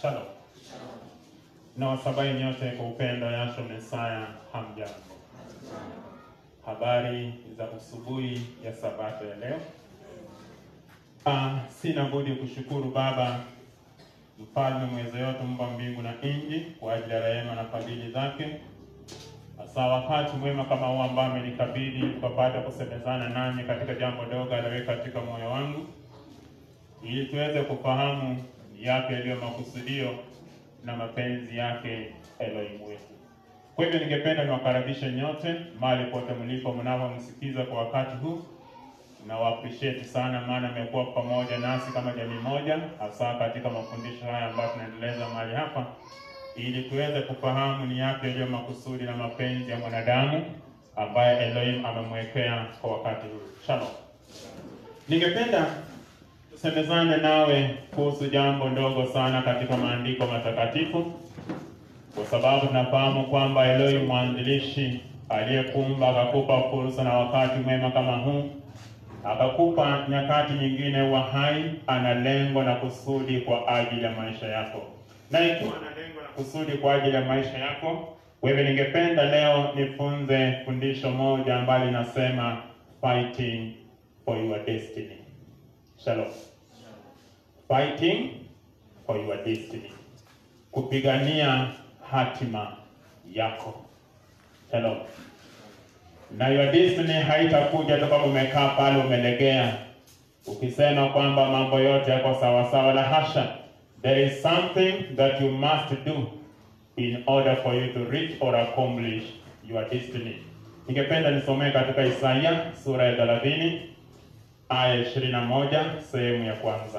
Shalom. Na wasabai nyote kwa upendo Yasho Mesaya, hamjambo. Habari za usubuhi ya sabato ya leo. Ah, sina budi kushukuru Baba mfalme mweza yote, mumba mbingu na nchi, kwa ajili ya rehema na fadhili zake, hasa wakati mwema kama huu ambao amenikabidhi tukapata kusemezana nanyi katika jambo dogo aliweka katika moyo wangu ili tuweze kufahamu yake yaliyo makusudio na mapenzi yake Elohim wetu. Kwa hivyo ningependa niwakaribishe nyote mahali pote mlipo mnavyomsikiza kwa wakati huu, na wa appreciate sana, maana amekuwa pamoja nasi kama jamii moja, hasa katika mafundisho haya ambayo tunaendeleza mahali hapa, ili tuweze kufahamu ni yapi yaliyo makusudi na mapenzi ya mwanadamu ambaye Elohim amemwekea kwa wakati huu. Shalom. Ningependa tusemezane nawe kuhusu jambo ndogo sana katika maandiko matakatifu, kwa sababu tunafahamu kwamba Elohim mwanzilishi aliyekumba akakupa fursa na wakati mwema kama huu, akakupa nyakati nyingine wa hai, ana lengo na kusudi kwa ajili ya maisha yako, na ikiwa ana lengo na kusudi kwa ajili ya maisha yako wewe, ningependa leo nifunze fundisho moja ambalo linasema fighting for your destiny. Shalom. Fighting for your destiny. Kupigania hatima yako. Shalom. Na your destiny haitakuja toka umekaa pale umelegea ukisema kwamba mambo yote yako sawa sawa, la hasha. There is something that you must do in order for you to reach or accomplish your destiny. Ningependa nisomee katika Isaya sura ya 30 aya 21 sehemu ya kwanza.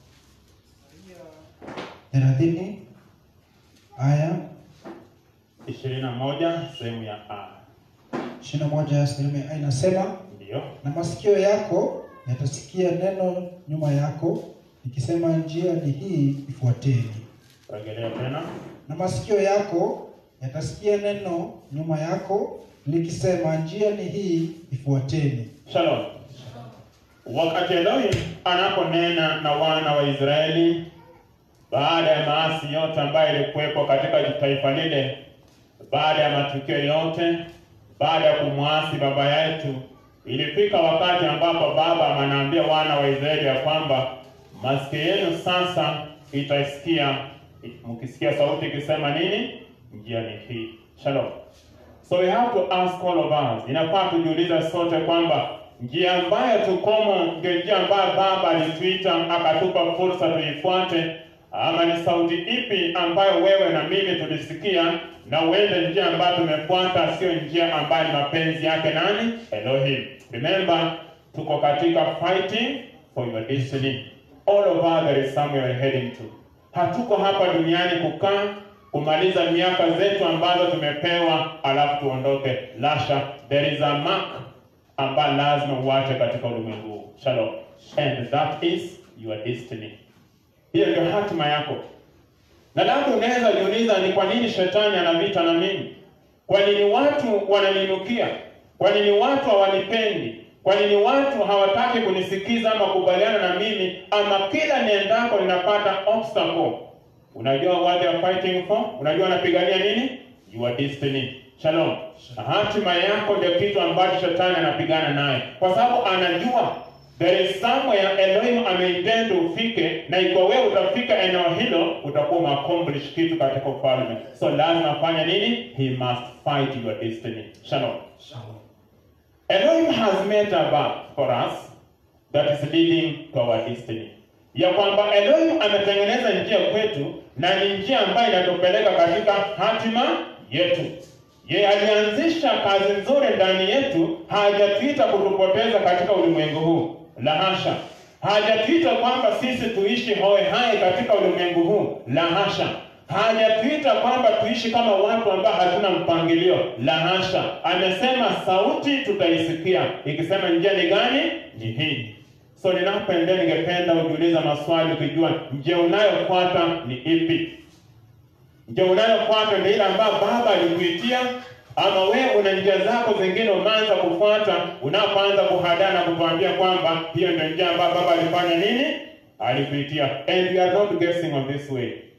thelathini aya 21 sehemu ya A. ishirini na moja sehemu ya A inasema, Ndiyo. na masikio yako yatasikia neno nyuma yako ikisema, njia ni hii, ifuateni. Rejelea tena. Na masikio yako yatasikia neno nyuma yako likisema, njia ni hii, ifuateni. Shalom. Wakati Elohim anaponena na wana wa Israeli baada ya maasi yote ambayo ilikuwepo katika taifa lile, baada ya matukio yote, baada ya kumwasi baba yetu, ilifika wakati ambapo baba anaambia wana wa Israeli ya kwamba masikio yenu sasa itasikia, mkisikia sauti ikisema nini? Njia ni hii. Shalom. So we have to ask all of us, inafaa tujiuliza sote kwamba njia ambayo tukomo ndio njia ambayo Baba alituita akatupa fursa tuifuate, ama ni sauti ipi ambayo wewe na mimi tulisikia na uende njia ambayo tumefuata, sio njia ambayo ni mapenzi yake nani? Elohim. Remember, tuko katika fighting for your destiny. All of us there is somewhere we're heading to. Hatuko hapa duniani kukaa kumaliza miaka zetu ambazo tumepewa alafu tuondoke. Lasha, there is a mark ambayo lazima uache katika ulimwengu huu. Shalom. And that is your destiny. Hiyo ndio hatima yako. Na labda unaweza jiuliza ni kwa nini shetani ana vita na mimi? Kwa nini watu wananinukia? Kwa nini watu hawanipendi? Kwa nini watu hawataki kunisikiza ama kubaliana na mimi, ama kila niendako ninapata obstacle? Unajua what they are fighting for? Unajua wanapigania nini? Your destiny. Shalom. Hatima yako ndio kitu ambacho shetani anapigana naye, kwa sababu anajua there is somewhere Elohim ameintend ufike, na ikiwa wewe utafika eneo hilo utakuwa umeaccomplish kitu katika ufalme. So lazima afanye nini? He must fight your destiny. Shalom. Elohim has made a path for us that is leading to our destiny, ya kwamba Elohim ametengeneza njia kwetu na ni njia ambayo inatupeleka katika hatima yetu. Yeye alianzisha kazi nzuri ndani yetu, hajatuita kutupoteza katika ulimwengu huu, la hasha. Hajatuita kwamba sisi tuishi hoe hai katika ulimwengu huu, la hasha. Hajatuita kwamba tuishi kama watu ambao hatuna mpangilio, la hasha. Amesema sauti tutaisikia ikisema njia ni gani? Ni hii. So ninapoendelea, ningependa ujiuliza maswali ukijua njia unayofuata ni ipi. Njia unayofuata ndio ile ambayo Baba alikuitia, ama wewe una njia zako zingine umeanza kufuata, unapoanza kuhadana kutuambia kwamba hiyo ndio njia ambayo Baba alifanya nini, alikuitia. And we are not guessing on this way.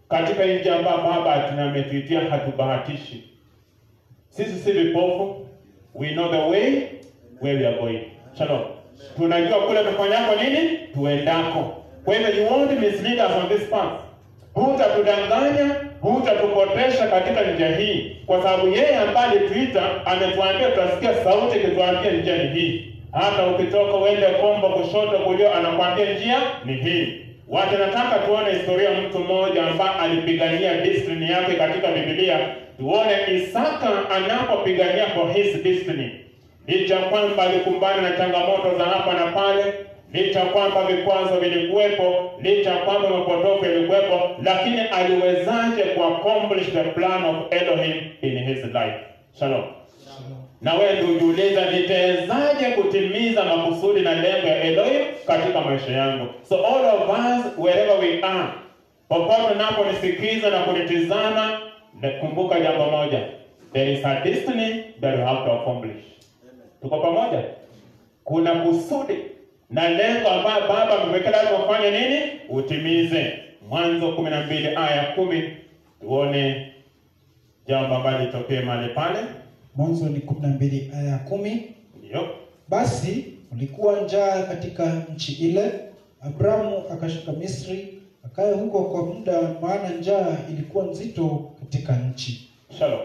katika nchi ambayo Baba tunametuitia, hatubahatishi. Sisi si vipofu, we know the way where we are going. Shalom. Tunajua kule tufanyako nini, tuendako. Kwa hivyo you won't mislead us on this path. Hutatudanganya, hutatupotesha katika njia hii, kwa sababu yeye ambaye alituita ametuambia, tutasikia sauti ikituambia njia ni hii. Hata ukitoka uende kombo kushoto, kulia, anakwambia njia ni hii. Watu nataka tuone historia ya mtu mmoja ambaye alipigania destiny yake katika Biblia. Tuone Isaka anapopigania for his destiny, licha kwamba alikumbana na changamoto za hapa na pale, licha kwamba vikwazo vilikuwepo, licha kwamba mapotofu yalikuwepo, lakini aliwezaje ku accomplish the plan of Elohim in his life? Shalom. Na wewe ndio ujiuliza, nitawezaje kutimiza makusudi na lengo ya Elohim katika maisha yangu? So all of us wherever we are, popote unaponisikiza na kunitizama, kumbuka jambo moja, there is a destiny that you have to accomplish. Tuko pamoja? Kuna kusudi na lengo ambayo Baba amewekea lazima ufanye nini? Utimize. Mwanzo kumi na mbili aya ya kumi tuone jambo ambalo litokee mahali pale. Mwanzo ni kumi na mbili aya ya kumi. Ndio. Basi ulikuwa njaa katika nchi ile, Abrahamu akashuka Misri akae huko kwa muda, maana njaa ilikuwa nzito katika nchi. Shalom.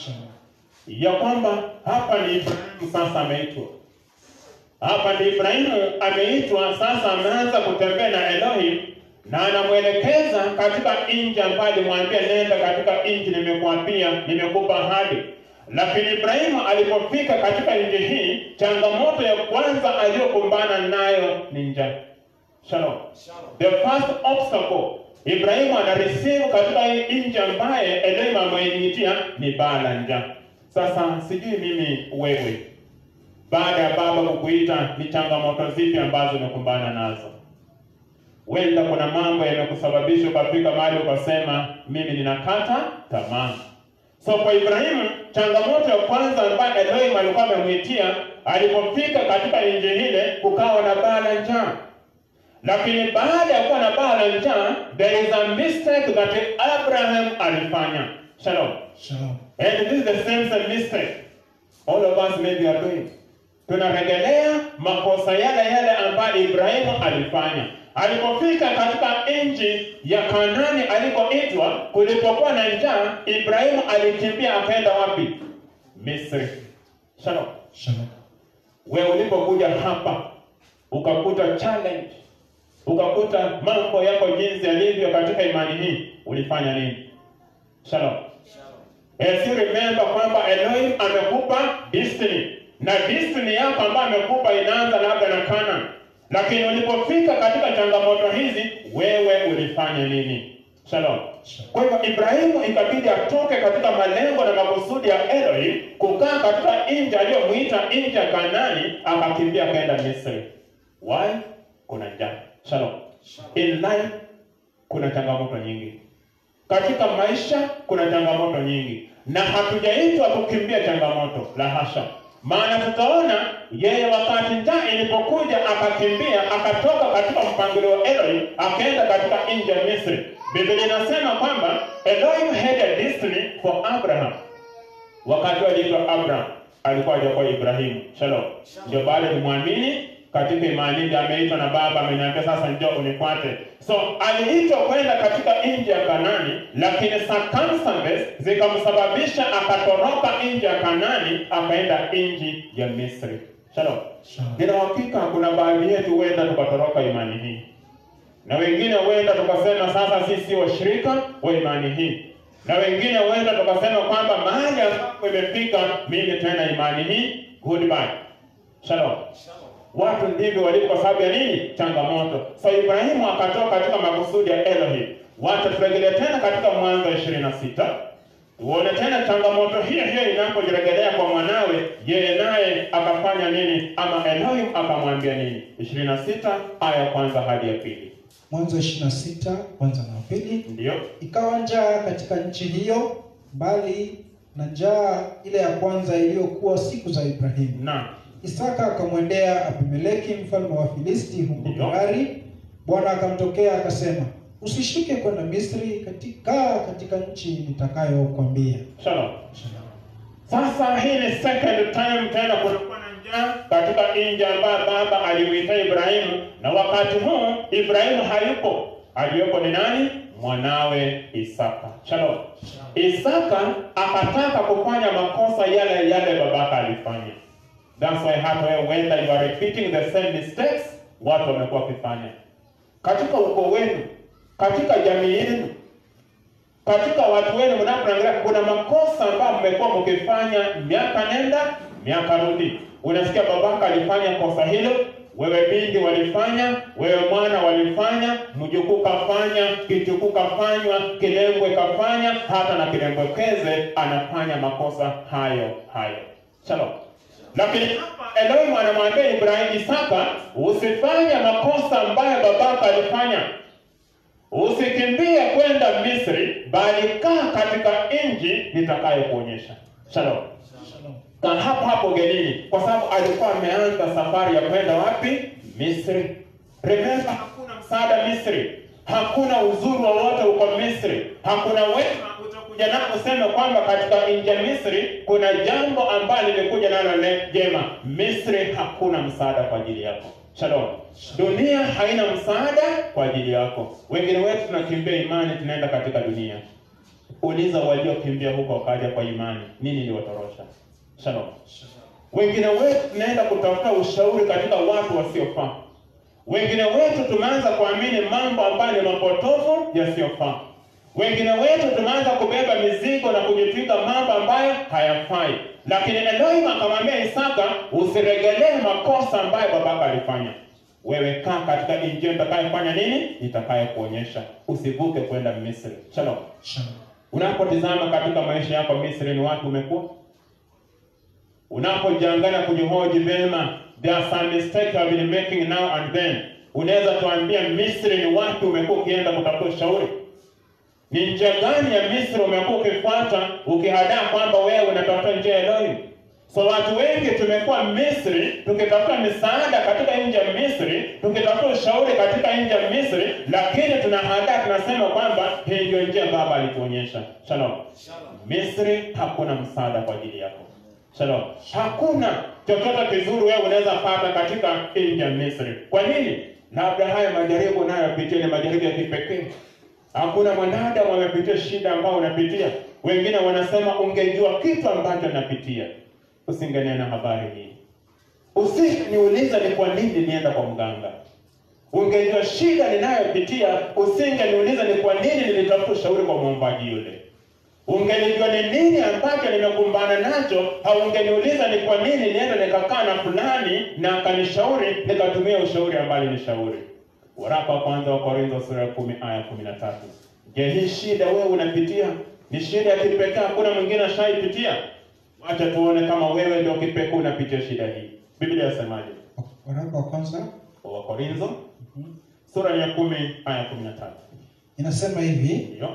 Ya kwamba hapa ni Ibrahimu sasa ameitwa. Hapa ni Ibrahimu ameitwa sasa, ameanza kutembea na Elohim na anamwelekeza katika nchi ambayo alimwambia nenda katika nchi nimekuapia, nimekupa ahadi. Lakini Ibrahimu alipofika katika nchi hii, changamoto ya kwanza aliyokumbana nayo ni njaa. Shalom. The first obstacle Ibrahimu ana receive katika hii nchi ambaye Elohim ameitia ni baa la njaa. Sasa sijui mimi wewe, baada ya baba kukuita, ni changamoto zipi ambazo umekumbana nazo? Wenda kuna mambo yamekusababisha ukafika mahali ukasema mimi ninakata tamaa. So kwa Ibrahimu changamoto ya kwanza ambayo Elohim alikuwa amemwitia alipofika katika nchi ile, kukawa na baa la njaa. Lakini baada ya kuwa na baa la njaa, there is a mistake that Abraham alifanya. Shalom. Shalom. And this is the same same mistake all of us maybe are doing. Tunarejelea makosa yale yale ambayo Ibrahimu alifanya alipofika katika nchi ya Kanani alikoitwa. Kulipokuwa na njaa, Ibrahimu alikimbia akaenda wapi? Misri. Shalom. Shalom. Wewe ulipokuja hapa ukakuta challenge, ukakuta mambo yako jinsi yalivyo katika imani hii, ulifanya nini? Shalom. As you remember kwamba Elohim amekupa destiny na destiny yako ambayo amekupa inaanza labda na Canaan, lakini ulipofika katika changamoto hizi, wewe ulifanya nini? Shalom. Kwa hivyo Ibrahimu ikabidi atoke katika malengo na makusudi ya Elohim kukaa katika nchi aliyomwita nchi ya Kanani, akakimbia akaenda Misri. Why? Kuna njaa. Shalom. In life kuna changamoto nyingi katika maisha kuna changamoto nyingi, na hatujaitwa kukimbia changamoto, la hasha. Maana tutaona yeye wakati njaa ilipokuja akakimbia, akatoka katika mpangilio wa Elohim akaenda katika nchi ya Misri. Biblia inasema kwamba Elohim had a destiny for Abraham. Wakati aliitwa Abraham alikuwa hajakuwa Ibrahimu. Shalom. Ndio baada ni mwamini katika imani ndio ameitwa na baba ameniambia sasa njoo unifuate. So aliitwa kwenda katika nchi ya Kanani, lakini circumstances zikamsababisha akatoroka nchi ya Kanani akaenda nchi ya Misri. Shalom. Shalom. Nina hakika kuna baadhi yetu huenda tukatoroka imani hii, na wengine huenda tukasema sasa sisi si washirika wa imani hii, na wengine huenda tukasema kwamba mahali ambapo imefika mimi tena imani hii, goodbye. Shalom. Watu ndivyo walivyo kwa sababu ya nini? Changamoto. So Ibrahimu akatoka katika makusudi ya Elohim. Wacha turegelee tena katika Mwanzo ishirini na sita tuone tena changamoto hiyo hiyo inapojiregelea kwa mwanawe, yeye naye akafanya nini, ama Elohim akamwambia nini? ishirini na sita aya ya kwanza hadi ya pili. Mwanzo 26 kwanza na pili. Ndiyo, Ikawa njaa katika nchi hiyo, mbali na njaa ile ya kwanza iliyokuwa siku za Ibrahimu. na Isaka akamwendea Abimeleki mfalme wa Filisti huko Ndiyo. Gerari. Bwana akamtokea akasema, usishuke kwenda Misri, katika katika nchi nitakayokwambia. Shalom. Sasa hii ni second time tena kulikuwa na njaa katika nchi ambayo baba alimuita Ibrahimu, na wakati huu Ibrahimu hayupo, aliyopo ni nani? Mwanawe Isaka. Shalom. Isaka akataka kufanya makosa yale yale babaka alifanya. That's why hata wewe whether you are repeating the same mistakes watu wamekuwa wakifanya katika ukoo wenu, katika jamii yenu, katika watu wenu mnapoangalia, kuna makosa ambayo mmekuwa mkifanya miaka nenda miaka rudi. Unasikia babaka alifanya kosa hilo, wewe binti walifanya, wewe mwana walifanya, mjukuu kafanya, kitukuu kafanywa, kilembwe kafanya, hata na kilembwekeze anafanya makosa hayo hayo. Shalom. Lakini hapa Elohim anamwambia Ibrahim Isaka, usifanye makosa ambayo babaka alifanya. Usikimbie kwenda Misri, bali kaa katika nchi nitakayokuonyesha. Shalom. Kaa hapo hapo ugenini, kwa sababu alikuwa ameanza safari ya kwenda wapi? Misri. Remember, hakuna msaada Misri, hakuna uzuri wowote uko Misri, hakuna wema utakuja nao useme kwamba katika nchi ya Misri kuna jambo ambalo limekuja nalo le- jema. Misri hakuna msaada kwa ajili yako. Shalom. Dunia haina msaada kwa ajili yako. Wengine wetu tunakimbia imani, tunaenda katika dunia. Uliza waliokimbia huko wakaja kwa imani, nini iliwatorosha? Shalom. Wengine wetu tunaenda kutafuta ushauri katika watu wasiofaa. Wengine wetu tumeanza kuamini mambo ambayo ni mapotofu yasiyofaa. Wengine wetu tumeanza kubeba mizigo na kujitwika mambo ambayo hayafai. Lakini Elohim akamwambia Isaka, usiregelee makosa ambayo babaka alifanya. Wewe kaa katika nchi nitakayofanya nini? Nitakayokuonyesha. Usivuke kwenda Misri. Shalom. Shalom. Unapotizama katika maisha yako Misri, ni watu umekuwa unapojiangalia kujihoji vema, there are some mistakes you have been making now and then. Unaweza tuambia Misri ni wapi umekuwa ukienda kutafuta ushauri? Ni njia gani ya Misri umekuwa ukifuata ukihadaa kwamba wewe unatafuta njia ya Elohim? So watu wengi tumekuwa Misri tukitafuta misaada katika nchi ya Misri, tukitafuta ushauri katika nchi ya Misri, lakini tunahadaa tunasema kwamba hii ndio njia baba alituonyesha. Shalom. Misri hakuna msaada kwa ajili yako. Shalom. Hakuna chochote kizuri wewe unaweza pata katika nchi ya Misri. Kwa nini? Labda haya majaribu unayopitia ni majaribu ya kipekee. Hakuna mwanadamu amepitia shida ambayo unapitia. Wengine wanasema ungejua kitu ambacho napitia, usingenena habari hii. Usingeniuliza ni kwa nini nienda kwa mganga. Ungejua shida ninayopitia, usingeniuliza ni kwa nini nilitafuta ushauri kwa mwombaji yule. Ungelijua ni nini ambacho nimekumbana nacho, haungeniuliza ni kwa nini nienda nikakaa na fulani na akanishauri nikatumia ushauri ambao nishauri. Waraka wa kwanza wa Korintho sura ya kumi aya kumi na tatu. Je, hii shida wewe unapitia ni shida ya kipekee, hakuna mwingine ashaipitia? Wacha tuone kama wewe ndio kipekee unapitia shida hii. Biblia yasemaje? Waraka wa kwanza Wa Korintho sura ya kumi aya kumi na tatu. inasema hivi, Ndio.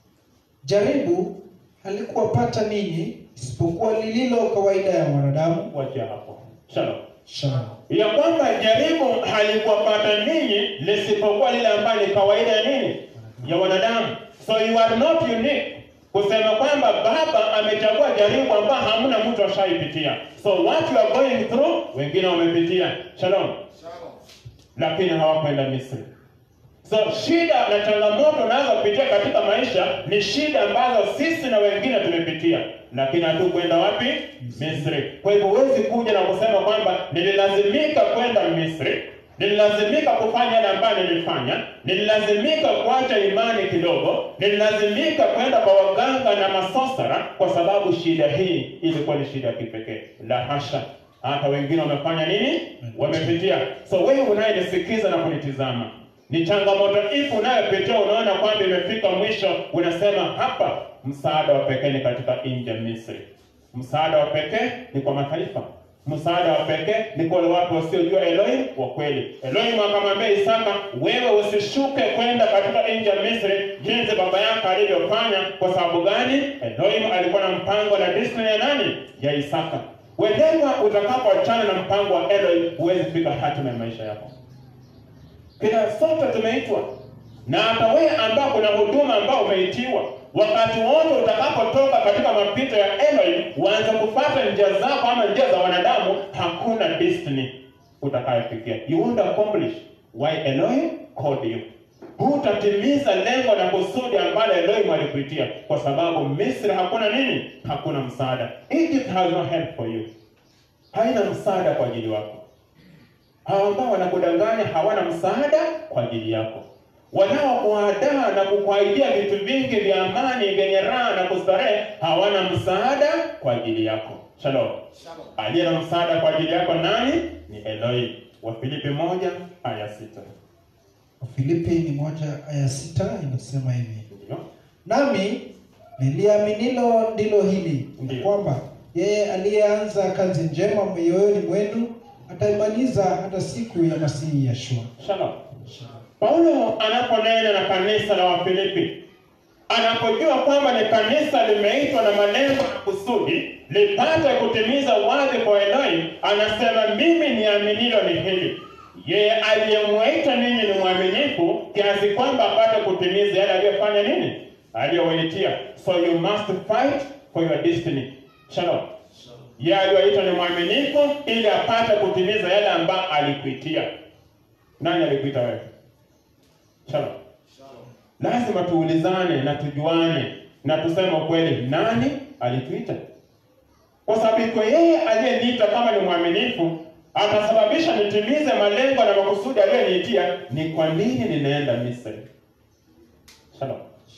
jaribu halikuwapata ninyi isipokuwa lililo kawaida ya wanadamu. Wachia hapo. Shalom. Shalom. ya kwamba jaribu halikuwapata ninyi lisipokuwa lile ambayo ni kawaida ya nini ya wanadamu. So you are not unique kusema kwamba baba amechagua jaribu ambayo hamna mtu ashaipitia. So what you are going through wengine wamepitia. Shalom. Lakini hawakwenda Misri. So shida na changamoto unazopitia katika maisha ni shida ambazo sisi na wengine tumepitia, lakini hatukwenda wapi? Misri. Kwa hivyo huwezi kuja na kusema kwamba nililazimika kwenda Misri, nililazimika kufanya yale ambayo nilifanya, nililazimika kuacha imani kidogo, nililazimika kwenda kwa waganga na masosara kwa sababu shida hii ilikuwa ni shida ya kipekee. La hasha, hata wengine wamefanya nini? Wamepitia. So wewe unayenisikiza na kunitizama ni changamoto ipi unayopitia, unaona kwamba imefika mwisho, unasema hapa, msaada wa pekee ni katika nchi ya Misri. Msaada wa pekee ni kwa mataifa. Msaada wa pekee ni kwa wale watu wasiojua Elohim wa kweli. Elohim akamwambia Isaka, wewe usishuke kwenda katika nchi ya Misri jinsi baba yako alivyofanya. Kwa sababu gani? Elohim alikuwa na mpango na destiny ya nani? Ya Isaka. Whenever utakapoachana na mpango wa Elohim, huwezi fika hatima ya maisha yako. Kila sote tumeitwa na hata wewe ambao kuna huduma ambao umeitiwa, wakati wote utakapotoka katika mapito ya Elohim, uanze kufuata njia zako ama njia za wanadamu, hakuna destiny utakayofikia. You won't accomplish why Elohim called you. Hutatimiza lengo na kusudi ambalo Elohim alikuitia, kwa sababu Misri hakuna nini? Hakuna msaada. Egypt has no help for you, haina msaada kwa ajili wako. Hawa ambao wanakudanganya hawana msaada kwa ajili yako. Wanaokuadaa na kukuahidia vitu vingi vya amani vyenye raha na kustarehe hawana msaada kwa ajili yako. Shalom. Aliye na msaada kwa ajili yako nani? Ni Elohim. Wafilipi moja aya sita. Wafilipi ni moja aya sita inasema hivi Ndio. nami niliaminilo ndilo hili Ndiyo. kwamba yeye aliyeanza kazi njema mioyoni mwenu ataimaliza hata siku ya masihi Yeshua. Shalom. Paulo anaponena na kanisa la Wafilipi, anapojua kwamba ni kanisa limeitwa na malengo na kusudi lipate kutimiza wadhifa wa Elohim, anasema mimi niaminilo ni hili, yeye aliyemwita ninyi ni mwaminifu kiasi kwamba apate kutimiza yale aliyofanya nini, aliyowaitia. So you must fight for your destiny. Shalom. Yeye aliyoita ni mwaminifu ili apate kutimiza yale ambayo alikuitia. Nani alikuita wewe? Shalom. Lazima tuulizane na tujuane na tuseme ukweli, nani alituita? Kwa sababu iko yeye aliyeniita kama ni mwaminifu, atasababisha nitimize malengo na makusudi aliyoniitia. Ni kwa nini ninaenda Misri? Shalom.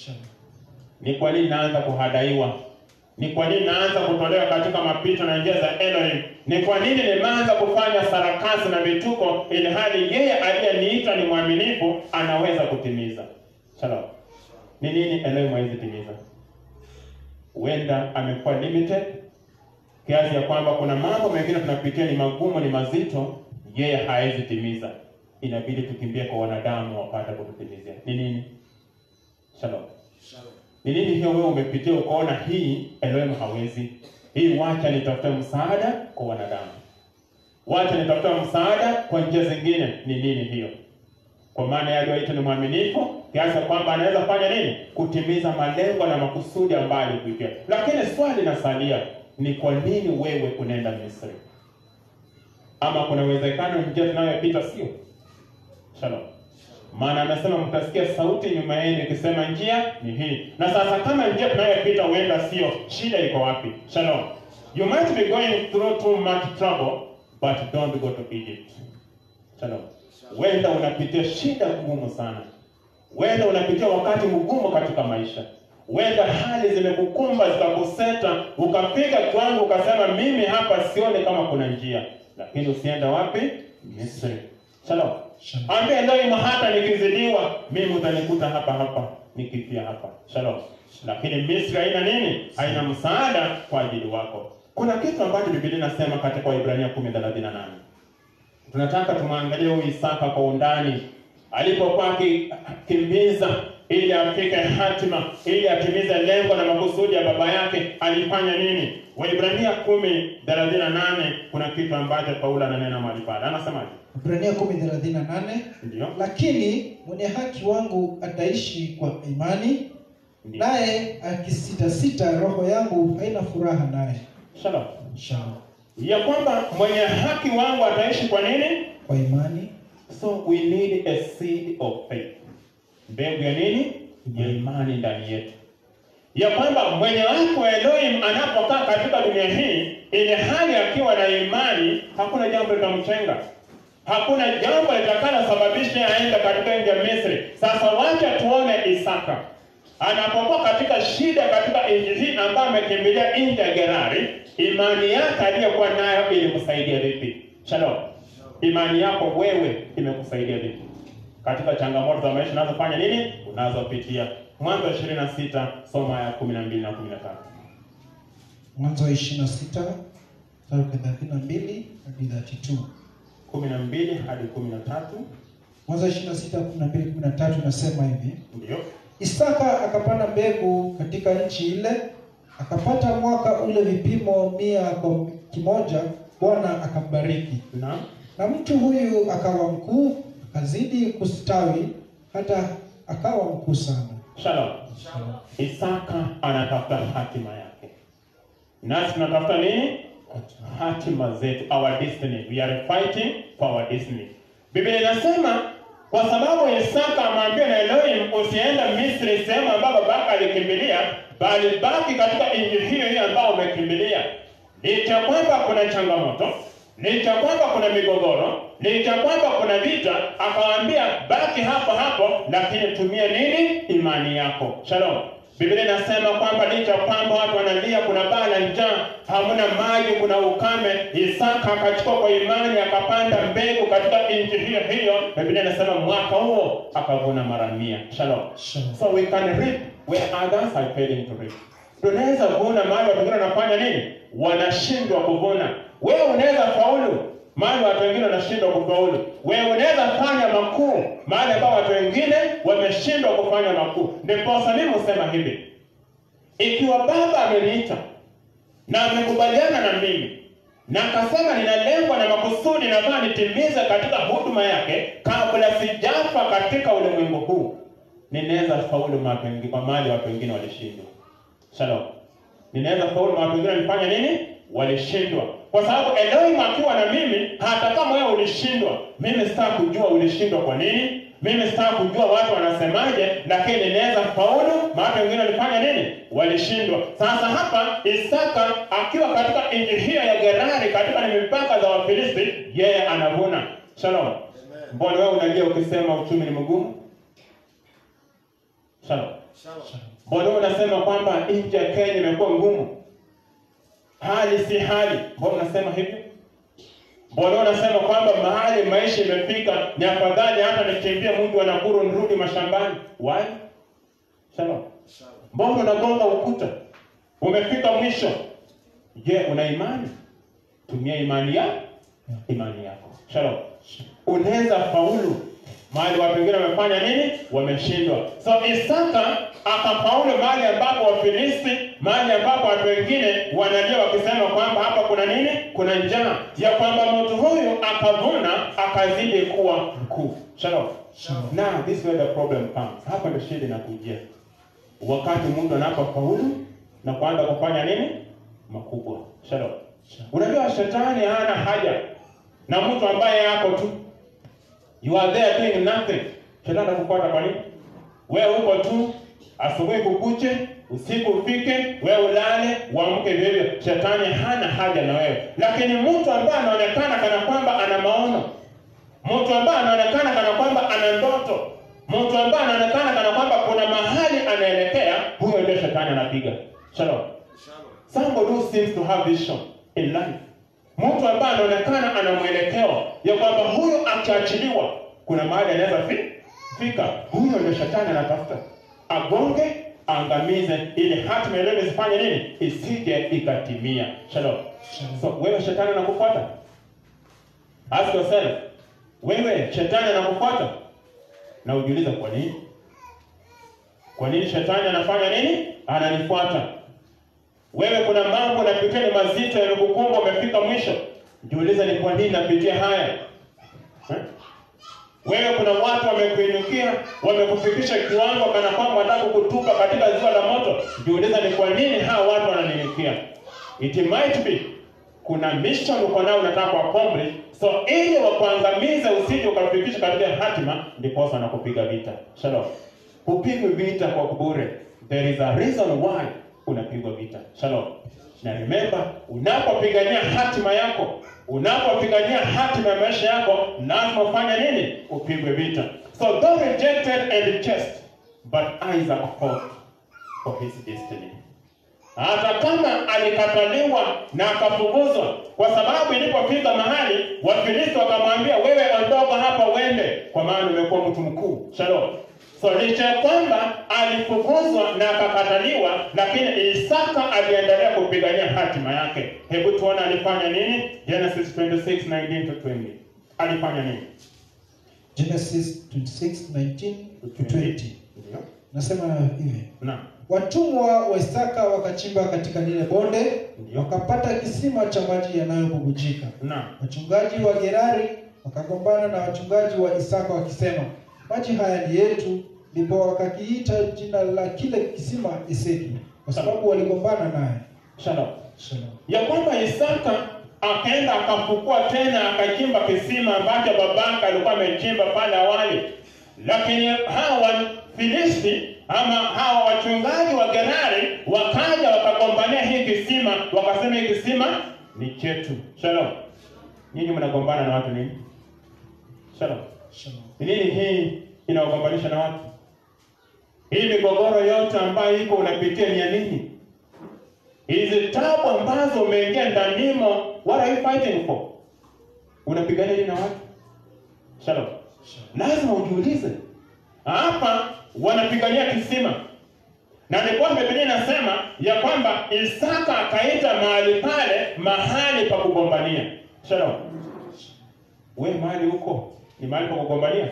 Ni kwa nini naanza kuhadaiwa? Ni kwa nini naanza kutolewa katika mapito na njia za Elohim? Ni kwa nini nimeanza kufanya sarakasi na vituko, ili hali yeye aliyeniita ni mwaminifu, anaweza kutimiza? Shalom. Ni nini Elohim hawezi timiza? Huenda amekuwa limited kiasi ya kwamba kuna mambo mengine tunapitia ni magumu, ni mazito, yeye hawezi timiza. Inabidi tukimbie kwa wanadamu wapate kututimizia. Ni nini? Shalom. Ni nini hiyo wewe umepitia ukaona hii Elohim hawezi? Hii wacha nitafute msaada kwa wanadamu. Wacha nitafute msaada kwa njia zingine. Ni nini hiyo? Kwa maana yeye aliyoita ni mwaminifu kiasi kwamba anaweza fanya nini? Kutimiza malengo na makusudi ambayo alikuitia. Lakini swali linasalia, ni kwa nini wewe unaenda Misri? Ama kuna uwezekano njia tunayopita sio? Shalom. Maana anasema mtasikia sauti nyuma yenu ikisema njia ni hii. Na sasa kama njia tunayopita huenda sio, shida iko wapi? Shalom. You might be going through too much trouble, but don't go to Egypt. Shalom. Wenda unapitia shida ngumu sana. Wenda unapitia wakati mgumu katika maisha. Wenda hali zimekukumba zikakuseta, ukafika kwangu ukasema mimi hapa sioni kama kuna njia. Lakini usienda wapi? Misri. Shalom. Shalom. Ambie ndio hata nikizidiwa mimi utanikuta hapa hapa nikifia hapa. Shalom. Lakini Misri haina nini? Haina msaada kwa ajili wako. Kuna kitu ambacho Biblia inasema katika Waebrania 10:38. Tunataka tumwangalie huyu Isaka kwa undani alipokuwa akikimbiza ili afike hatima, ili atimize lengo na makusudi ya baba yake, alifanya nini? Waebrania 10:38 kuna kitu ambacho Paulo ananena mahali pale. Anasemaje? Ibrania 10:38 Ndio. lakini mwenye haki wangu ataishi kwa imani, Ndio. naye akisitasita, roho yangu haina furaha naye. Shalom. Shalom. Ya kwamba mwenye haki wangu ataishi kwa nini? Kwa imani So we need a seed of faith. Mbegu ya nini? Ya imani ndani yetu. Ya kwamba mwenye wako Elohim anapokaa katika dunia hii, ili hali akiwa na imani, hakuna jambo litamchenga. Hakuna jambo litakalosababisha aende katika nchi ya Misri. Sasa wacha tuone Isaka anapokuwa katika shida katika nchi hii ambayo amekimbilia nchi ya Gerari, imani yake aliyokuwa nayo ilimsaidia vipi? Shalom. Imani yako wewe imekusaidia vipi katika changamoto za maisha unazofanya nini, unazopitia? Mwanzo 26 soma ya 12 na 13. Mwanzo wa 26 mstari wa 32 hadi 32. 12 hadi 13. Mwanzo wa 26 12 13 nasema hivi: Ndio. Isaka akapanda mbegu katika nchi ile, akapata mwaka ule vipimo mia kwa kimoja. Bwana akambariki, Na na mtu huyu akawa mkuu, akazidi kustawi, hata akawa mkuu sana. Shalom. Isaka anatafuta hatima yake, nasi tunatafuta nini? Hatima zetu, our destiny. We are fighting for our destiny. Biblia inasema kwa sababu Isaka amwambia na Elohim, usienda Misri, sehemu ambayo babaka alikimbilia, bali baki katika nchi hiyo hiyo ambayo umekimbilia. Licha kwamba kuna changamoto, licha kwamba kuna migogoro, licha kwamba kuna vita, akawaambia baki hapo hapo, lakini tumia nini? Imani yako. Shalom. Biblia inasema kwamba licha kwamba watu wanalia, kuna baa la njaa, hamna maji, kuna ukame, Isaka akachukua kwa imani, akapanda mbegu katika nchi hiyo hiyo. Biblia inasema mwaka huo akavuna mara mia. Shalom. Shalom. So we can reap where others are failing to reap. Tunaweza kuvuna mahali watu wengine wanafanya nini? Wanashindwa kuvuna. Wewe unaweza faulu mahali watu wengine wanashindwa kufaulu. Wewe unaweza fanya makuu mahali ambao watu wengine wameshindwa kufanya makuu. Ndiposa mimi husema hivi, ikiwa Baba ameniita na amekubaliana na mimi na akasema nina lengo na makusudi nafaa nitimize katika huduma yake kabla sijafa katika ulimwengu huu, ninaweza faulu mahali pengi- kwa mahali watu wengine walishindwa. Shalom. Ninaweza faulu mahali wengine walifanya nini? Walishindwa. Kwa sababu Elohim akiwa na mimi, hata kama wewe ulishindwa, mimi sitaki kujua ulishindwa kwa nini. Mimi sitaki kujua watu wanasemaje, lakini ninaweza faulu mahali wengine walifanya nini? Walishindwa. Sasa hapa Isaka akiwa katika nchi hiyo ya Gerari, katika ni mipaka za Wafilisti, yeye anavuna. Shalom. Mbona wewe unalia ukisema uchumi ni mgumu? Shalom. Mbona wewe unasema kwamba nchi ya Kenya imekuwa ngumu? Hali si hali. Mbona unasema hivyo? Mbona wewe unasema kwamba mahali maisha imefika ni afadhali hata nikimbie mji wa Nakuru nirudi mashambani? Why? Shalom. Mbona unagonga ukuta? Umefika mwisho. Je, una imani? Tumia imani ya imani yako. Shalom. Unaweza faulu mahali watu wengine wamefanya nini? Wameshindwa. So Isaka akafaulu mahali ambapo Wafilisti, mahali ambapo watu wengine wanalia wakisema kwamba hapa kuna nini? Kuna njaa, ya kwamba mtu huyu akavuna akazidi kuwa mkuu. Shalom. Shalom. Now this is where the problem comes. Hapa ndio shida inakujia. Wakati mtu anapofaulu na kuanza kufanya nini? Makubwa. Shalom. Unajua shetani hana haja na mtu ambaye yako tu. You are there doing nothing. Shetani atakufuata kwa nini? Wewe uko tu, asubuhi kukuche, usiku ufike, wewe ulale, uamke vivyo. Shetani hana haja na wewe. Lakini mtu ambaye anaonekana kana kwamba ana maono, mtu ambaye anaonekana kana kwamba ana ndoto, mtu ambaye anaonekana kana kwamba kuna mahali anaelekea, huyo ndio shetani anapiga. Shalom. Somebody who seems to have vision in life. Mtu ambaye anaonekana ana mwelekeo ya kwamba huyu akiachiliwa kuna mahali anaweza fi- fika. Huyo ndio shetani anatafuta. Agonge, angamize ili hatima ile isifanye nini? Isije ikatimia. Shalom. So wewe shetani anakufuata? Ask yourself. Wewe shetani anakufuata? Na ujiulize kwa nini? Kwa nini shetani anafanya nini? Ananifuata. Wewe kuna mambo unapitia ni mazito yamekukumba, umefika mwisho. Jiulize ni kwa nini napitia haya. Eh? Wewe kuna watu wamekuinukia, wamekufikisha kiwango kana kwamba wanataka kukutupa katika ziwa la moto. Jiulize ni kwa nini hawa watu wananiinukia. It might be kuna mission uko nayo unataka kuaccomplish, so ili wakuangamize usije ukafikisha katika hatima, ndipo wanakupiga vita. Shalom. Hupigwi vita kwa bure. There is a reason why unapigwa vita. Shalom. Na remember, unapopigania hatima yako, unapopigania hatima ya maisha yako, lazima ufanye nini? Upigwe vita. So though rejected and chased, but Isaac fought for his destiny. Hata kama alikataliwa na akafukuzwa, kwa sababu ilipofika mahali Wafilisti wakamwambia, wewe ondoka hapa uende, kwa maana umekuwa mtu mkuu. Shalom. So licha ya kwamba alifukuzwa na akakataliwa, lakini Isaka aliendelea kupigania hatima yake. Hebu tuone alifanya nini? Genesis 26:19 to 20. Alifanya nini? Genesis 26:19 to 20. Ndio. Nasema hivi. Naam. Watumwa wa Isaka wakachimba katika lile bonde, Ndio. wakapata kisima cha maji yanayobubujika. Naam. Wachungaji wa Gerari wakagombana na wachungaji wa Isaka wakisema, maji haya ni yetu, ndipo wakakiita jina la kile kisima Eseki, kwa sababu waligombana naye. Shalom. Shalom. ya kwamba Isaka akaenda akafukua tena akachimba kisima ambacho babake alikuwa amechimba pale awali, lakini hawa Filisti ama hawa wachungaji wa Gerari wakaja wakagombania hii kisima, wakasema hii kisima ni chetu. Shalom. Nyinyi mnagombana na watu nini? Shalom. Shalom. Ni nini hii inawagombanisha na watu? Hii migogoro yote ambayo iko unapitia ni ya nini? Hizi tabu ambazo umeingia ndanimo, what are you fighting for? Unapigana nini na watu? Shalom. Lazima ujiulize. Hapa wanapigania kisima. Na ni kwamba Biblia inasema ya kwamba Isaka akaita mahali pale mahali pa kugombania. Shalom. We mahali huko ni mahali pa kugombania?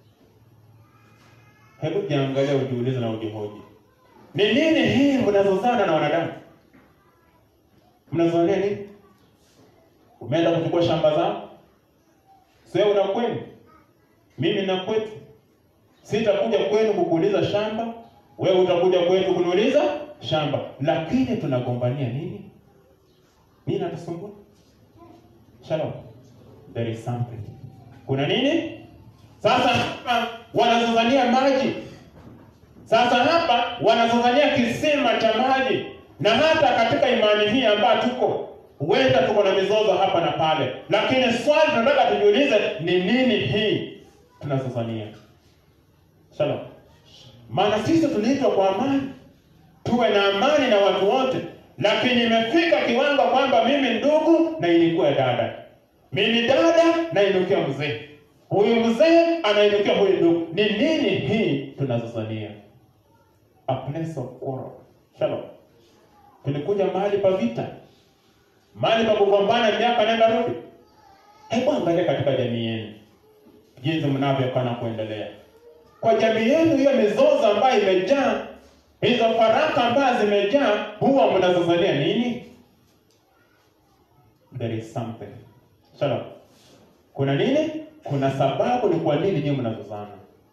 Hebu jiangalia, ujiulize na ujihoji. Ni nini hii mnazozana na wanadamu? Mnazozania nini? Umeenda kuchukua shamba zao? Sio una kwenu. Mimi na kwetu. Sitakuja kwenu kukuuliza shamba, wewe utakuja kwetu kuniuliza shamba. Lakini tunagombania nini? Nini natusumbua? Shalom. There is something. Kuna nini? Sasa hapa wanazozania maji. Sasa hapa wanazozania kisima cha maji, na hata katika imani hii ambayo tuko, huenda tuko na mizozo hapa na pale, lakini swali tunataka tujiulize ni nini hii tunazozania. Shalom. Maana sisi tuliitwa kwa amani, tuwe na amani na watu wote, lakini imefika kiwango kwamba mimi ndugu na ilikuwa dada, mimi dada na inukia mzee, huyu mzee anainukia huyu ndugu. Ni nini hii tunazozania? A place of quarrel. Shalom. Tulikuja mahali pa vita, mahali pa kugombana miaka nenda rudi. Hebu angalia katika jamii yenu jinsi mnavyokaa na kuendelea kwa jamii yenu, hiyo mizozo ambayo imejaa, hizo faraka ambazo zimejaa, huwa mnazozania nini? There is something. Shalom. Kuna nini? Kuna sababu ni kwa nini nyinyi mnazozana.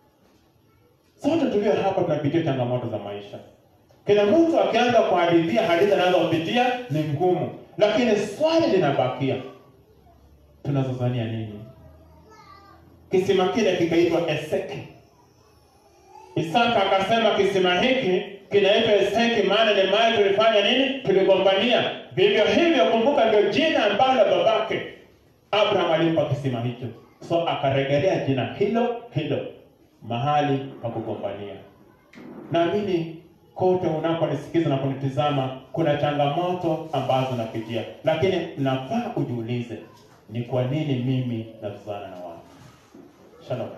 Sote tulio hapa tunapitia changamoto za maisha. Kila mtu akianza kuhadithia hadithi anazopitia ni ngumu, lakini swali linabakia, tunazozania nini? Kisima kile kikaitwa Eseki. Isaka akasema kisima hiki kinaitwa Eseki, maana ni mahali tulifanya nini? Tuligombania. Vivyo hivyo, kumbuka, ndio jina ambalo babake Abraham alimpa kisima hicho, so akarejelea jina hilo hilo, mahali pa kugombania. Naamini kote unaponisikiza na kunitizama, kuna changamoto ambazo napitia, lakini nafaa ujiulize, ni kwa nini mimi nazozana na watu? Shalom.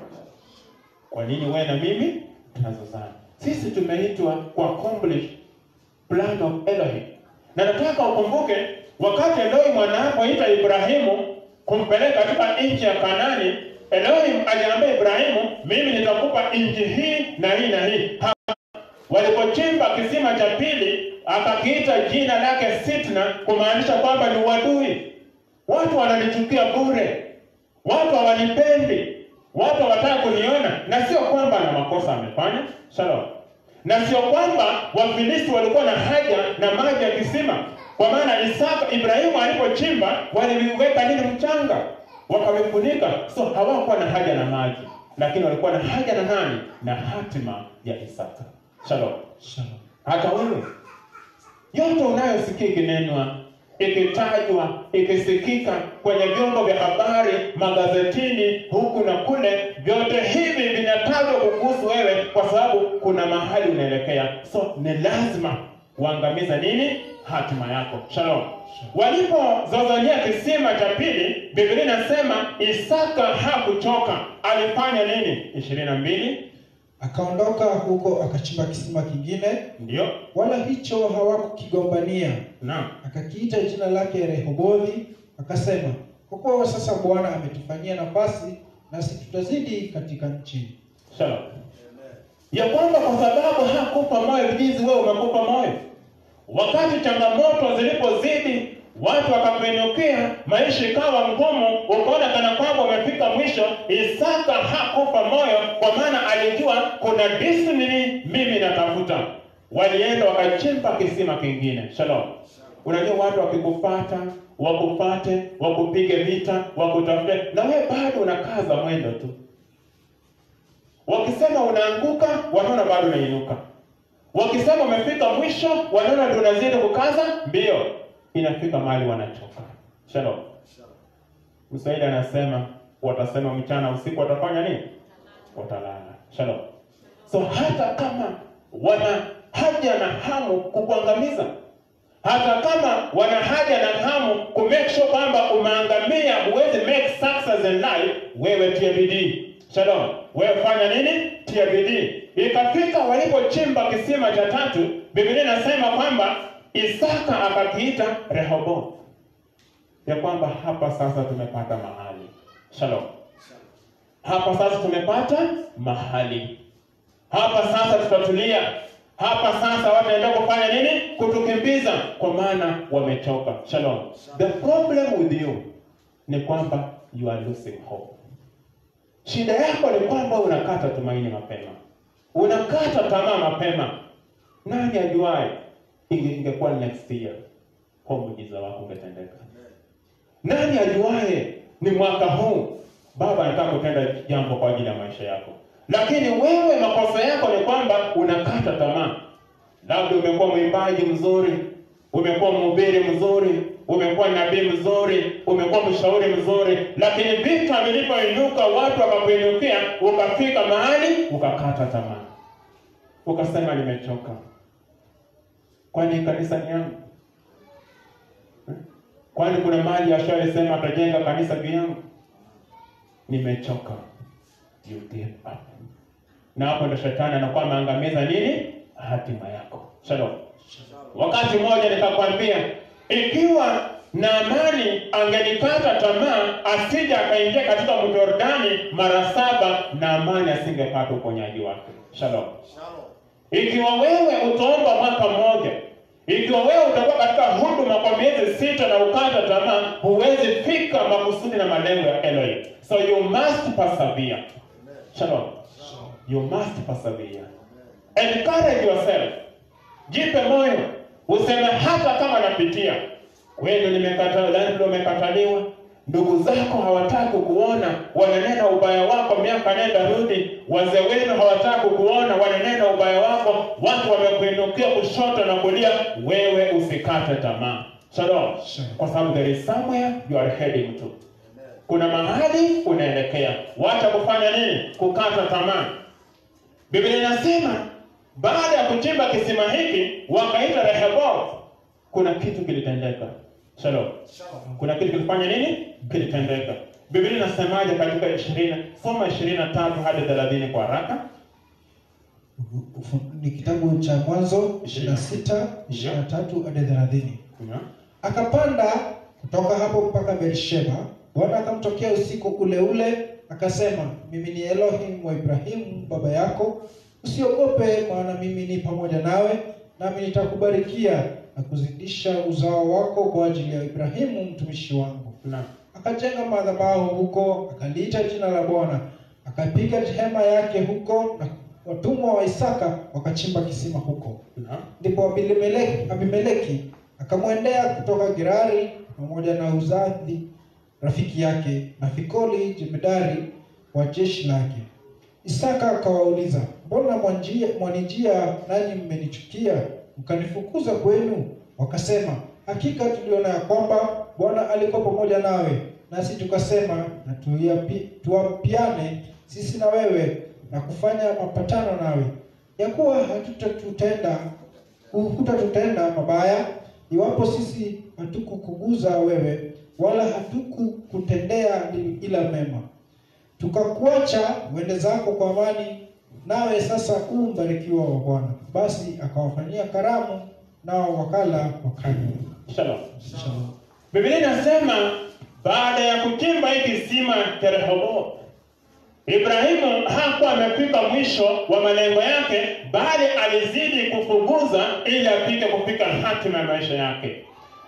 Kwa nini wewe na mimi tunazozana? Sisi tumeitwa ku accomplish plan of Elohim, na nataka ukumbuke wakati Elohim anapoita Ibrahimu kumpeleka katika nchi ya Kanani, Elohim aliambia Ibrahimu, mimi nitakupa nchi hii na hii na hii. Ha- Walipochimba kisima cha pili, akakiita jina lake Sitna, kumaanisha kwamba ni uadui. Watu wananichukia bure, watu hawanipendi, watu hawataka kuniona, na sio kwamba na makosa amefanya. Shalom. Na sio kwamba Wafilisti walikuwa na haja na maji ya kisima, kwa maana Isaka Ibrahimu alipochimba waliviweka nini mchanga, wakavifunika, so hawakuwa na haja na maji, lakini walikuwa na haja na nani? Na hatima ya Isaka. Shalom. Shalom. Hata wewe yote unayosikia ikinenwa, ikitajwa, ikisikika kwenye vyombo vya habari, magazetini, huku na kule, vyote hivi vinatajwa kukuhusu wewe, kwa sababu kuna mahali unaelekea. So ni lazima uangamize nini? Hatima yako. Shalom. Walipozozania kisima cha pili, Biblia inasema Isaka hakuchoka. Alifanya nini? ishirini na mbili Akaondoka huko akachimba kisima kingine, ndio wala hicho hawakukigombania. naam. Akakiita jina lake Rehobothi, akasema, kwa kuwa sasa Bwana ametufanyia nafasi, nasi tutazidi katika nchi. Shalom. Ya kwamba kwa sababu hakupa moyo jinsi wewe umekupa moyo. Wakati changamoto zilipozidi, watu wakakuinukia, maisha ikawa ngumu, ukaona kana kwamba umefika mwisho. Isaka hakufa moyo, kwa maana alijua kuna destiny mimi natafuta. Walienda wakachimba kisima kingine. Shalom. Unajua watu wakikufata wakufate, wakupige vita, wakutafute, na wewe bado unakaza mwendo tu. Wakisema unaanguka, wanaona bado unainuka. Wakisema umefika mwisho, wanaona ndio unazidi kukaza mbio. Inafika mahali wanachoka. Shalom. Mswahili anasema watasema mchana usiku watafanya nini? Watalala. Shalom. So hata kama wana haja na hamu kukuangamiza, hata kama wana haja na hamu ku make sure kwamba umeangamia, huwezi make success in life, wewe tia bidii. Shalom. Wewe fanya nini? Tia bidii. Ikafika walipochimba kisima cha tatu, Biblia inasema kwamba Isaka akakiita Rehoboth, ya kwamba hapa sasa tumepata mahali. Shalom. Hapa sasa tumepata mahali, hapa sasa tutatulia, hapa sasa wataenda kufanya nini? Kutukimbiza, kwa maana wamechoka. Shalom. The problem with you ni kwamba you are losing hope. Shida yako ni kwamba unakata tumaini mapema, unakata tamaa mapema. Nani ajuaye, inge ingekuwa next year kwa muujiza wako ungetendeka. Nani ajuaye, ni mwaka huu Baba anataka kutenda jambo kwa ajili ya maisha yako, lakini wewe makosa yako ni kwamba unakata tamaa. Labda umekuwa mwimbaji mzuri, umekuwa mhubiri mzuri, umekuwa nabii mzuri, umekuwa mshauri mzuri, lakini vita vilipoinuka, watu wakakuinukia, ukafika mahali ukakata tamaa, ukasema nimechoka. Kwani kanisa ni yangu? Kwani kuna mahali Yashua alisema atajenga kanisa juu yangu? Nimechoka. You give up. Na hapo ndo shetani anakuwa ameangamiza nini? Hatima yako. Shalom. Wakati mmoja nikakwambia, ikiwa Naamani angelikata tamaa asije akaingia katika mto Yordani mara saba, Naamani asingepata uponyaji wake. Shalom. Ikiwa wewe utaomba mwaka mmoja, ikiwa wewe utakuwa katika huduma kwa miezi sita na ukata tamaa, huwezi fika makusudi na malengo ya Elohim. So you must persevere. Shalom. You must persevere. Encourage yourself. Jipe moyo. Useme hata kama napitia. Wewe nimekataliwa, ndio umekataliwa. Ndugu zako hawataki kukuona, wananena ubaya wako miaka nenda rudi. Wazee wenu hawataki kukuona, wananena ubaya wako. Watu wamekuinukia kushoto na kulia, wewe usikate tamaa. Shalom. Shalom. Kwa sababu there is somewhere you are heading to. Kuna mahali unaelekea. Wacha kufanya nini? Kukata tamaa. Biblia inasema baada ya kuchimba kisima hiki wakaita Rehoboth, kuna kitu kilitendeka. Shalom. Kuna kitu kilifanya nini? Kilitendeka. Biblia inasemaje katika 20? Soma 23 hadi 30 kwa haraka. Ufu- Ni kitabu cha Mwanzo 26 23 hadi 30. Yeah. Akapanda kutoka hapo mpaka Beersheba. Bwana akamtokea usiku ule ule, akasema, mimi ni Elohim wa Ibrahimu baba yako, usiogope, maana mimi ni pamoja nawe, nami nitakubarikia na kuzidisha uzao wako kwa ajili ya Ibrahimu mtumishi wangu. Na Akajenga madhabahu huko, akaliita jina la Bwana, akapiga hema yake huko, na watumwa wa Isaka wakachimba kisima huko. na Ndipo Abimeleki, Abimeleki akamwendea kutoka Gerari pamoja na Uzadhi rafiki yake na Fikoli jemedari wa jeshi lake. Isaka akawauliza, mbona mwanjia, mwanijia nanyi mmenichukia mkanifukuza kwenu? Wakasema, hakika tuliona ya kwamba Bwana alikuwa pamoja nawe, nasi tukasema na tuyapi- tuapiane sisi na wewe na kufanya mapatano nawe ya kuwa hatutatutenda hutatutenda mabaya iwapo sisi hatukukuguza wewe wala hatukukutendea ila mema tukakuacha uende zako kwa amani nawe sasa u mbarikiwa wa bwana basi akawafanyia karamu nao wakala wakanywa Shalom. Shalom. Biblia inasema baada ya kuchimba hii kisima cha Rehoboth, Ibrahimu hakuwa amefika mwisho wa malengo yake, bali alizidi kufuguza ili afike kufika hatima ya maisha yake.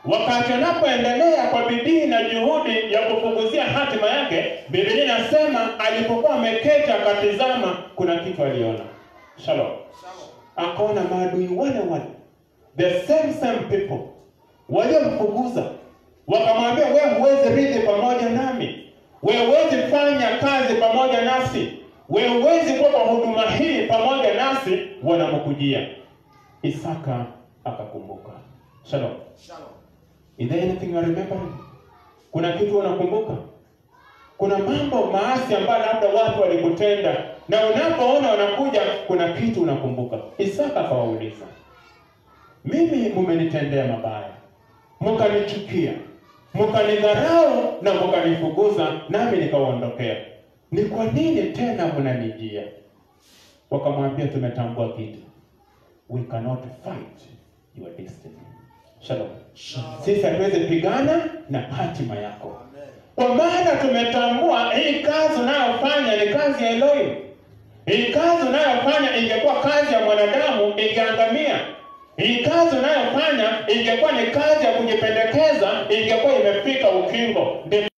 wakati anapoendelea kwa bidii na juhudi ya kufunguzia hatima yake, Biblia inasema alipokuwa ameketi akatizama, kuna kitu aliona. Shalom. Akaona maadui wale wale, the same same people waliomfukuza, wakamwambia wewe huwezi rithi pamoja nami, wewe huwezi fanya kazi pamoja nasi, wewe huwezi kuwa kwa huduma hii pamoja nasi, wanamkujia. Isaka akakumbuka. Shalom. Is there anything you are remembering? Kuna kitu unakumbuka? Kuna mambo maasi ambayo labda watu walikutenda na unapoona wanakuja, kuna kitu unakumbuka. Isaka akawauliza, mimi mumenitendea mabaya, mkanichukia, mkanidharau na mkanifukuza, nami nikawaondokea. Ni kwa nini tena mnanijia? Wakamwambia, tumetambua kitu, we cannot fight your destiny. Shalom. Sisi hatuwezi pigana na hatima yako, kwa maana tumetambua hii kazi unayofanya ni kazi ya Elohim. Hii kazi unayofanya ingekuwa kazi ya mwanadamu ingeangamia. Hii kazi unayofanya ingekuwa ni kazi ya kujipendekeza, ingekuwa imefika ukingo.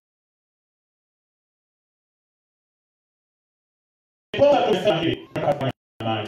Ndiposa tumesema hivi, amani.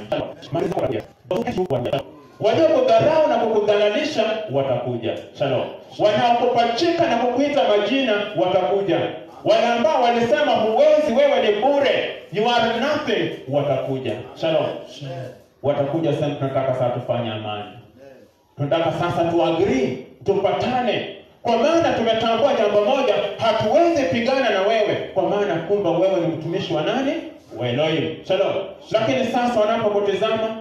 Waliokudharau na kukudhalalisha watakuja. Shalom. Wanaokupachika na kukuita majina watakuja. Wale ambao walisema huwezi, wewe ni bure, you are nothing, watakuja. Shalom. Watakuja sasa, tunataka sasa tufanye amani. Tunataka sasa tuagree, tupatane, kwa maana tumetambua jambo moja, hatuwezi pigana na wewe, kwa maana kumbe wewe ni mtumishi wa nani? Wa Elohim. Shalom. Lakini sasa wanapokutizama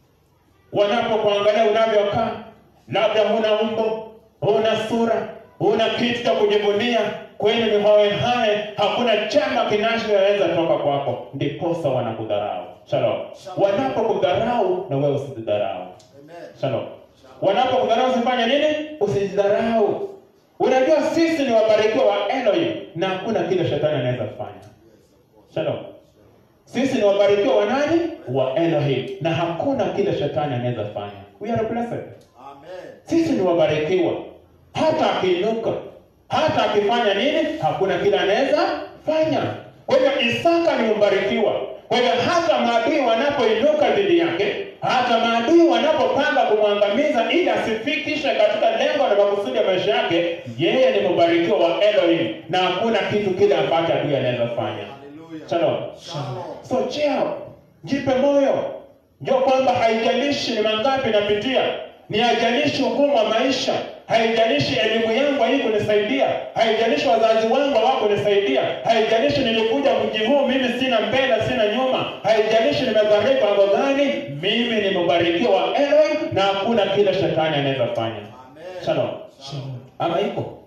wanapokuangalia unavyokaa, labda huna umbo, huna sura, huna kitu cha kujivunia, kwenu ni hohe hae, hakuna chema kinachoweza toka kwako, ndiposa wanakudharau. Shalom. Wanapokudharau na wewe usijidharau. Shalom. Wanapokudharau usifanye nini? Usijidharau. Unajua sisi ni wabarikiwa wa Elohim na hakuna kile shetani anaweza kufanya. Shalom. Sisi ni wabarikiwa wa nani? Wa Elohim, na hakuna kile shetani anaweza fanya. We are blessed. Sisi ni wabarikiwa, hata akiinuka, hata akifanya nini, hakuna kile anaweza fanya. Kwa hivyo Isaka ni mbarikiwa. Kwa hivyo hata maadui wanapoinuka dhidi yake, hata maadui wanapopanga kumwangamiza ili asifikishe katika lengo na makusudi ya maisha yake, yeye ni mbarikiwa wa Elohim, na hakuna kitu kile ambacho adui anaweza fanya. Shalom. So cheer up. Jipe moyo. Ndio kwamba haijalishi ni mangapi napitia, ni haijalishi ugumu wa maisha, haijalishi elimu yangu hii kunisaidia, haijalishi wazazi wangu hawakunisaidia, haijalishi nilikuja mji huu mimi sina mbele sina nyuma, haijalishi nimegharibu mambo gani, mimi ni mbarikiwa wa Elohim na hakuna kile shetani anaweza fanya. Shalom. Ama iko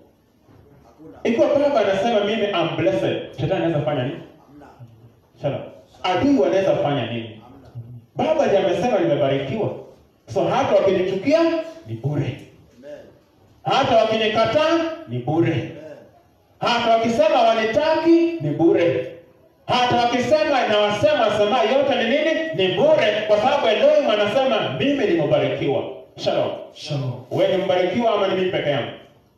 ikiwa baba anasema mimi am blessed, shetani anaweza fanya nini? Shalom. Adui wanaweza fanya nini? Baba ndiye amesema nimebarikiwa. So hata wakinichukia ni bure. Hata wakinikataa ni bure. Hata wakisema wanitaki ni bure. Hata wakisema na wasema sema yote ni nini? Ni bure kwa sababu Elohim anasema mimi ni mbarikiwa. Shalom. Shalom. Wewe ni mbarikiwa ama ni mimi peke yangu?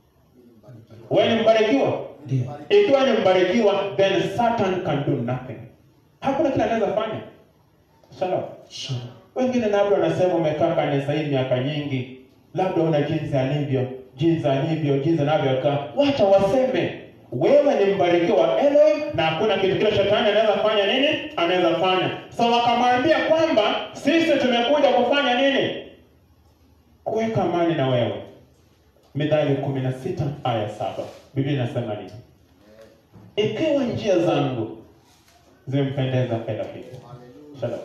Wewe ni mbarikiwa? Ndio. Ikiwa ni mbarikiwa, then Satan can do nothing. Hakuna kile anaweza fanya. Shalom. Shalom. Wengine labda wanasema umekaa kanisa hii miaka nyingi, labda una jinsi alivyo, jinsi alivyo, jinsi anavyokaa. Wacha waseme wewe ni mbarikiwa wa Elohim na hakuna kitu kile shetani anaweza fanya nini? Anaweza fanya. So wakamwambia kwamba sisi tumekuja kufanya nini? Kuweka amani na wewe. Mithali kumi na sita aya saba Biblia inasema nini? Ikiwa njia zangu zimempendeza Elohim. Shalom.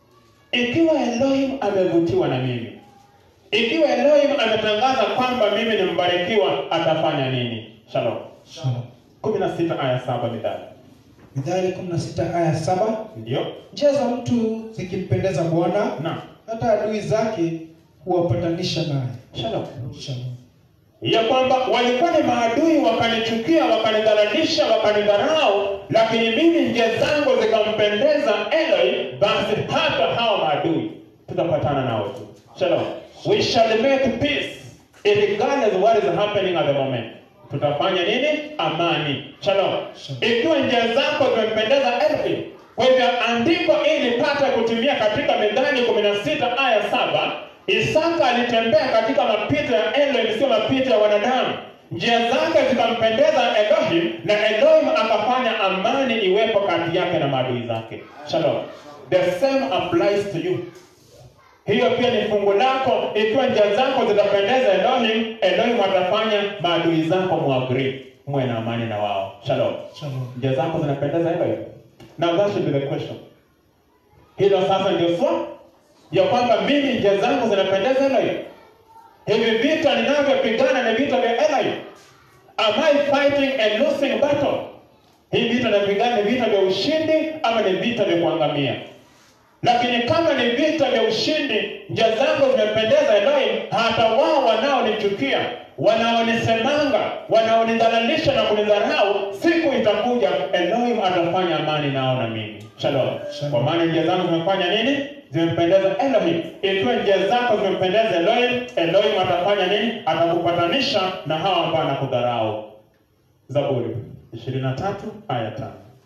Ikiwa Elohim amevutiwa na mimi, ikiwa Elohim ametangaza kwamba mimi ni mbarikiwa, atafanya nini? Shalom. Shalom. kumi na sita aya saba Mithali. Mithali 16 aya saba Ndio njia za mtu zikimpendeza Bwana, na hata adui zake huwapatanisha naye. shalom, Shalom. ya kwamba walikuwa ni maadui, wakanichukia, wakanidhalalisha, wakanidharau, lakini mimi njia zangu zikampendeza Elohim, basi hata hao maadui tutapatana nao tu. Shalom. We shall make peace regardless what is happening at the moment tutafanya nini amani shalom Shalom. ikiwa njia zako zimempendeza Elohim kwa hivyo andiko ili lipate kutimia katika Methali kumi na sita aya saba Isaka alitembea katika mapito ya Elohim, sio mapito ya wanadamu. Njia zake zikampendeza Elohim, na Elohim akafanya amani iwepo kati yake na maadui zake. Shalom. The same applies to you. Hiyo pia ni fungu lako. Ikiwa njia zako zitapendeza Elohim, Elohim atafanya maadui zako muagree, muwe na amani na wao. Shalom. Shalom. Njia zako zinapendeza Elohim. Now that should be the question. Hilo sasa ndio swali ya kwamba mimi njia zangu zinapendeza Elohim. Hivi vita ninavyopigana ni vita vya Elohim. Am I fighting a losing battle? Hii vita napigana ni vita vya ushindi ama ni vita vya kuangamia? Lakini kama ni vita vya ushindi, njia zangu zimependeza Elohim, hata wao wanaonichukia, wanaonisemanga, wanaonidhalalisha na kunidharau, siku itakuja Elohim atafanya amani nao na mimi. Shalom. Shalom. Kwa maana njia zangu zimefanya nini? Zimempendeza Elohim. Ikiwa njia zako zimempendeza Elohim, Elohim atafanya nini? Atakupatanisha na hao ambao anakudharau. Zaburi 23 aya 5.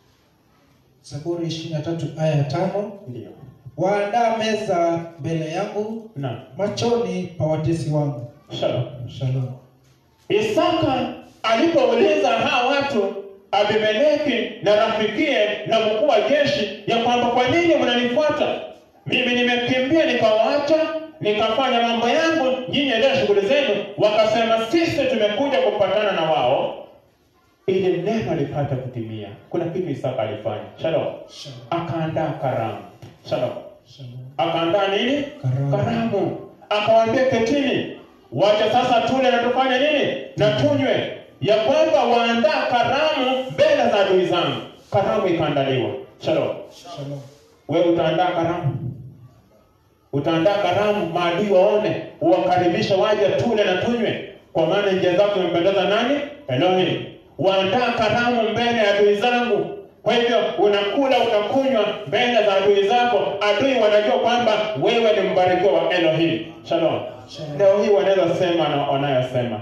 Zaburi 23 aya ya tano. Ndio. Waandaa meza mbele yangu Na machoni pa watesi wangu. shalom. Shalom. Isaka alipouliza hawa watu Abimeleki na rafikie na mkuu wa jeshi ya kwamba kwa nini mnanifuata mimi, nimekimbia nikawaacha nikafanya mambo yangu, nyinyi endelea shughuli zenu. Wakasema sisi tumekuja kupatana na wao ili neno lipate kutimia. Kuna kitu Isaka alifanya. Shalom, Shalom. akaandaa karamu. Shalom Shalom. akaandaa nini? Karamu. Karamu. Akawaambia ketini, wacha sasa tule na tufanye nini na tunywe, ya kwamba waandaa karamu mbele za adui zangu. Karamu ikaandaliwa. Shalom. Shalom. Wewe utaandaa karamu, utaandaa karamu, maadui waone, uwakaribishe waje tule na tunywe, kwa maana njia zako zimependeza nani? Elohim. Waandaa karamu mbele ya adui zangu. Kwa hivyo unakula utakunywa mbele za adui zako. Adui wanajua kwamba wewe ni mbarikiwa wa Elohim. Shalom. Shalom. Leo hii wanaweza sema na wanayosema,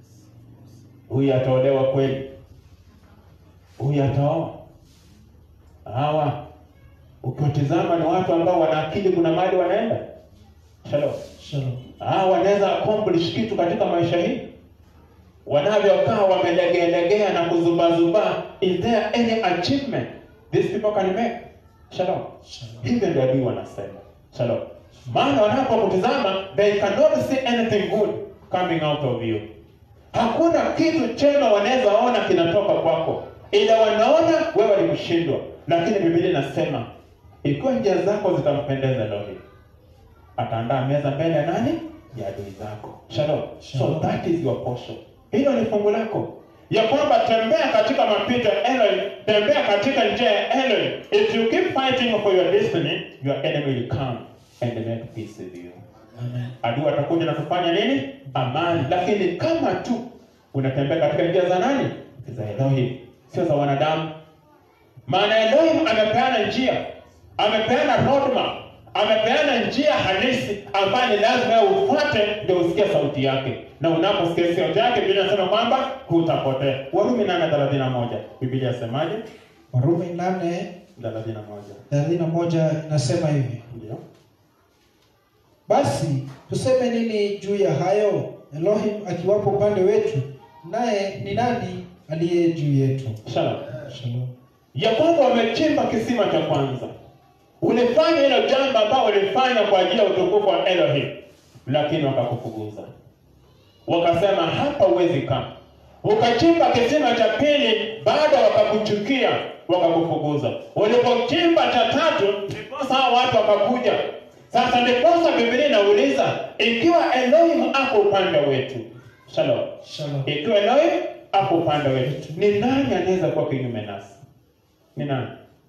huyu ataolewa kweli, huyu ataoa hawa ukiwatizama ni watu ambao wana akili, kuna mahali wanaenda. Shalom. Shalom. Ah, wanaweza accomplish kitu katika maisha hii, wanavyokaa wamelegealegea na kuzubazuba. Is there any achievement these people can make? Shalom. Shalom. Hivyo ndio adui wanasema. Shalom. Maana wanapokutizama they cannot see anything good coming out of you. Hakuna kitu chema wanaweza ona kinatoka kwako, ila wanaona wewe ni kushindwa. Lakini Biblia inasema ikiwa njia zako zitampendeza Elohim, ataandaa meza mbele ya nani? Ya adui zako. Shalom. So Shalom. that is your portion. Hilo ni fungu lako ya kwamba tembea katika mapito ya Elohim, tembea katika njia ya Elohim. If you keep fighting for your destiny, your enemy will come and make peace with you. Amen. Adui atakuja na kufanya nini? Amani. Lakini kama tu unatembea katika njia za nani? Za Elohim, sio za wanadamu. Maana Elohim amepeana njia, amepeana roadmap, amepeana njia halisi ambayo ni lazima wewe ufuate ndio usikie sauti yake, na unaposikia sauti yake, Biblia inasema kwamba hutapotea. Warumi 8:31 Biblia yasemaje? Warumi nane 31 thelathini na moja inasema hivi ndio basi tuseme nini juu ya hayo Elohim akiwapo upande wetu naye ni nani aliye juu yetu shalom. Shalom. ya kwamba wamechimba kisima cha kwanza. Ulifanya hilo jambo ambalo ulifanya kwa ajili ya utukufu wa Elohim, lakini wakakufukuza, wakasema hapa huwezi kaa. Ukachimba kisima cha pili, bado wakakuchukia, wakakufukuza. Ulipochimba cha tatu, ndiposa hao watu wakakuja. Sasa ndiposa Biblia inauliza ikiwa Elohim ako upande wetu, shalom Shalom. ikiwa Elohim ako upande wetu, ni nani anaweza kuwa kinyume nasi? Ni nani?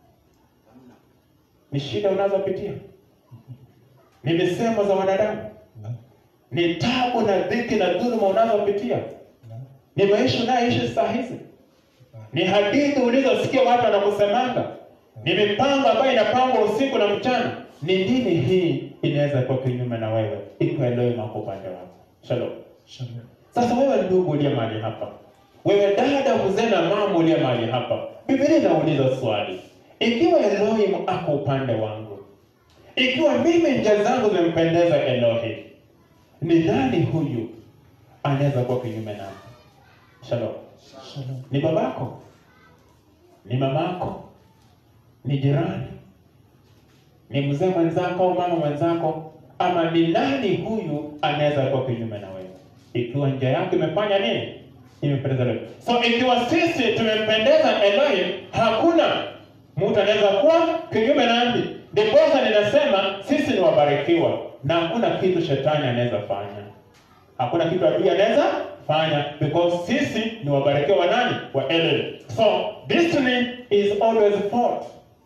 Ni shida unazopitia, ni misemo za wanadamu, ni tabu na dhiki na dhuluma unazopitia, ni maisha unayoishi saa hizi, ni hadithi ulizosikia watu wanakusemanga, ni mipango ambayo inapangwa usiku na mchana. Ni nini hii inaweza kuwa kinyume na wewe ikiwa Elohim ako upande wako? Shalom. Shalom. Sasa wewe ndugu uliye mahali hapa, wewe dada, mzee na mama uliye mahali hapa, Biblia inauliza swali, ikiwa Elohim ako upande wangu, ikiwa mimi njia zangu zimempendeza Elohim, ni nani huyu anaweza kuwa kinyume nami? Shalom. Shalom. Ni babako? Ni mamako? Ni jirani? Ni mzee mwenzako au mama mwenzako? Ama ni nani huyu anaweza kuwa kinyume na wewe, ikiwa njia yako imefanya nini? Imempendeza Elohim. So ikiwa sisi tumempendeza Elohim, hakuna mtu anaweza kuwa kinyume nami. Ndiposa ninasema sisi ni wabarikiwa na hakuna kitu shetani anaweza fanya hakuna kitu adui anaweza fanya because sisi ni wabarikiwa wa nani wa Elohim. So destiny is always fought.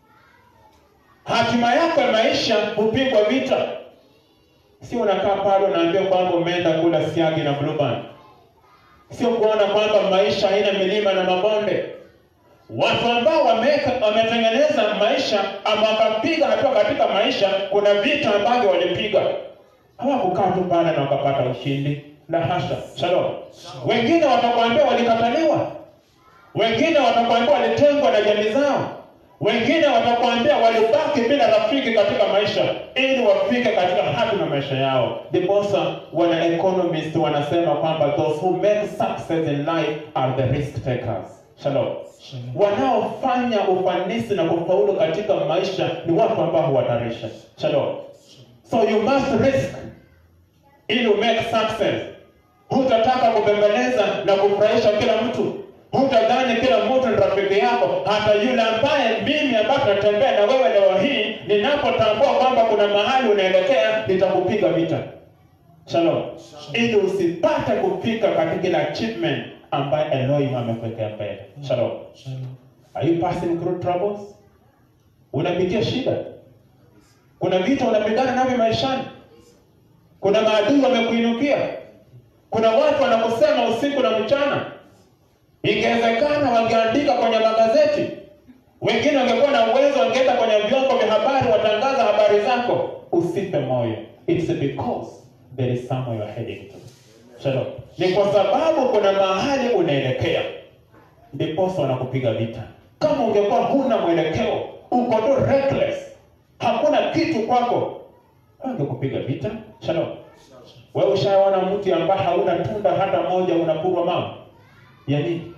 Hatima yako ya maisha hupigwa vita, sio unakaa pale unaambia kwamba umeenda kula siagi na blueband, sio kuona kwamba maisha haina milima na mabonde. Watu ambao wameweka wametengeneza maisha ama wakapiga hatua katika maisha, kuna vita ambavyo walipiga hawakukaa tu pale na wakapata ushindi. La hasha. Shalom. Wengine watakwambia walikataliwa, wengine watakwambia walitengwa na jamii zao, wengine watakwambia walibaki bila rafiki katika maisha ili wafike katika hatima ya maisha yao. Ndiposa wana economist wanasema kwamba those who make success in life are the risk takers. Shalom. Shalom. Wanaofanya ufanisi na kufaulu katika maisha ni watu ambao huhatarisha. Shalom. So you must risk ili umake success. Hutataka kubembeleza na kufurahisha kila mtu. Hutadhani kila mtu ni rafiki yako, hata yule ambaye mimi ambaye tunatembea na wewe leo hii, ninapotambua kwamba kuna mahali unaelekea, nitakupiga vita. Shalom. Ili usipate kufika katika ile achievement ambayo Elohim amekuwekea mbele. Shalom. Shalom. Are you passing through troubles? Unapitia shida? Kuna vita unapigana navyo maishani? Kuna maadui wamekuinukia? Kuna watu wanakusema usiku na mchana? Ingewezekana wangeandika kwenye magazeti, wengine wangekuwa na uwezo, wangeenda kwenye vyombo vya habari, watangaza habari zako. Usipe moyo, it's because there is somewhere you're heading to. Shalom. Ni kwa sababu kuna mahali unaelekea ndiposa wanakupiga vita. Kama ungekuwa huna mwelekeo, uko tu reckless, hakuna kitu kwako, wangekupiga vita. Shalom. Wewe ushaona mti ambaye hauna tunda hata moja, unapurwa mama ya nini?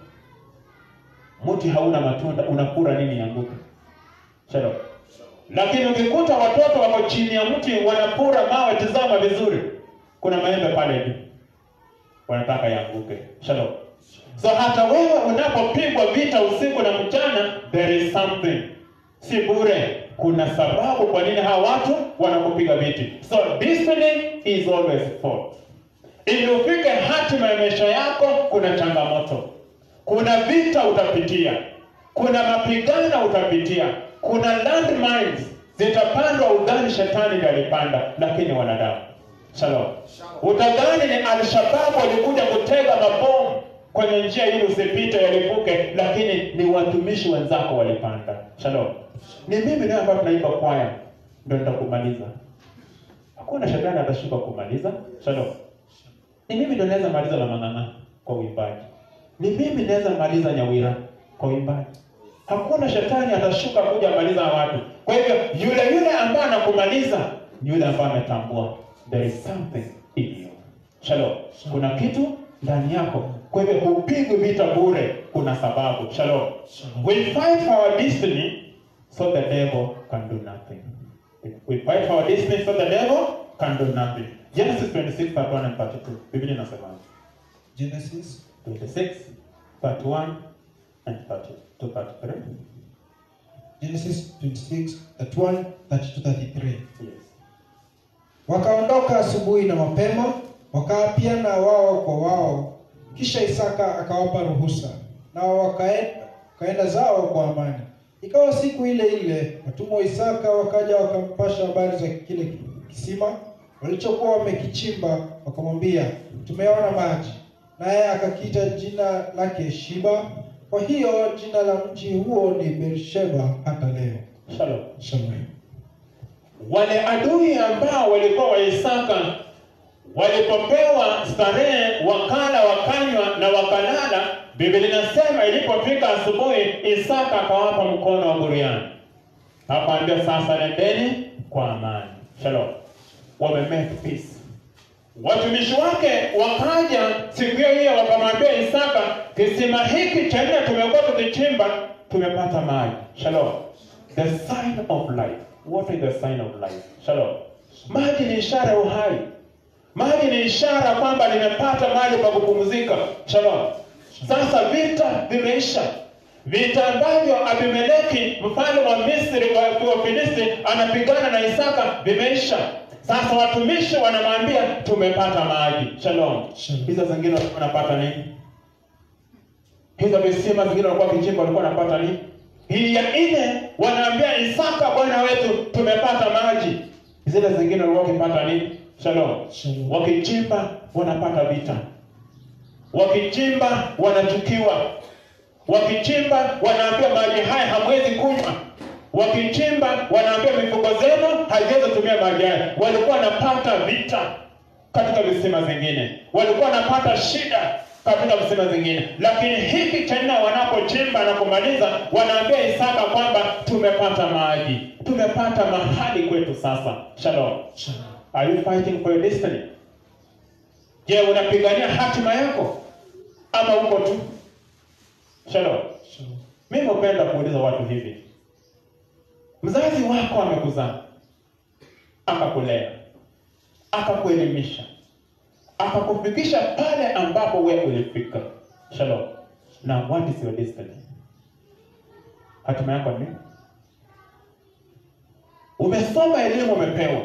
Mti hauna matunda, unapura nini yanguka? Shalom. Lakini ukikuta watoto wako chini ya mti wanapura mawe, tizama vizuri, kuna maembe pale juu, wanataka yaanguke. Shalom. So hata wewe unapopigwa vita usiku na mchana, there is something, si bure. Kuna sababu kwa nini hawa watu wanakupiga viti. So destiny is always fought. Ili ufike hatima ya maisha yako, kuna changamoto, kuna vita utapitia, kuna mapigano utapitia, kuna landmines zitapandwa. Udhani shetani ndiye alipanda, lakini wanadamu. Shalom. Utadhani ni Alshababu walikuja kutega mabomu kwenye njia ili usipite yalipuke, lakini ni watumishi wenzako walipanda. Shalom. Ni mimi naye ambayo tunaimba kwaya ndio nitakumaliza. Hakuna shetani atashuka kumaliza. Shalom. Ni mimi ndio naweza maliza la mang'ang'a kwa uimbaji. Ni mimi naweza maliza Nyawira kwa uimbaji. Hakuna shetani atashuka kuja maliza watu. Kwa hivyo yule yule ambaye anakumaliza ni yule ambaye ametambua there is something in you. Shalom. Kuna kitu ndani yako. Kwa hivyo hupigwi vita bure, kuna sababu. Shalom. We fight for our destiny so the devil can do nothing. We fight for our destiny so the devil can do nothing. Genesis 26, 31 and 32. Biblia inasema Genesis 26, 31 and 30 to 33. Genesis 26, 31, 32, 33. Yes. Wakaondoka asubuhi na mapema, wakaapiana wao kwa wao. Kisha Isaka akawapa ruhusa, nao wakaenda, wakaenda zao kwa amani. Ikawa siku ile ile watumwa wa Isaka wakaja wakampasha habari za kile kisima walichokuwa wamekichimba, wakamwambia, tumeona maji. Naye akakiita jina lake Shiba. Kwa hiyo jina la mji huo ni Beersheba hata leo. Shalom. Shalom. Wale adui ambao walikuwa wa Isaka walipopewa starehe wakala wakanywa na wakalala. Biblia inasema ilipofika asubuhi, Isaka akawapa mkono wa buriani, akawaambia sasa, nendeni kwa amani. Shalom, wame make peace. Watumishi wake wakaja siku hiyo hiyo wakamwambia Isaka, kisima hiki cha nne tumekuwa tukichimba, tumepata maji. Shalom, the sign of life. What is the sign of life? Shalom, maji ni ishara ya uhai. Maji ni ishara kwamba nimepata mahali pa kupumzika. Shalom. Sasa vita vimeisha, vita ambavyo Abimeleki mfalme wa Misri wa wa Filisti anapigana na Isaka vimeisha. Sasa watumishi wanamwambia tumepata maji. Shalom. Shalom. Hizo zingine walikuwa wanapata nini? Hizo visima zingine walikuwa kichimba walikuwa wanapata nini? Hii ya nne wanaambia Isaka bwana wetu tumepata maji. Zile zingine walikuwa wakipata nini? Shalom. Shalom. Wakichimba wanapata vita, wakichimba wanachukiwa, wakichimba wanaambia maji haya hamwezi kunywa, wakichimba wanaambia mifugo zenu haiwezi tumia maji haya. Walikuwa wanapata vita katika visima zingine, walikuwa wanapata shida katika visima zingine, lakini hiki cha nne wanapochimba na kumaliza, wanaambia Isaka kwamba tumepata maji, tumepata mahali kwetu sasa. Shalom. Shalom. Are you fighting for your destiny? Je, unapigania hatima yako ama uko tu? Shalom. Shalom. Mimi hupenda kuuliza watu hivi, mzazi wako amekuzaa, akakulea, akakuelimisha, akakufikisha pale ambapo wewe ulifika. Shalom. Now what is your destiny? Hatima yako ni nini? Umesoma elimu, umepewa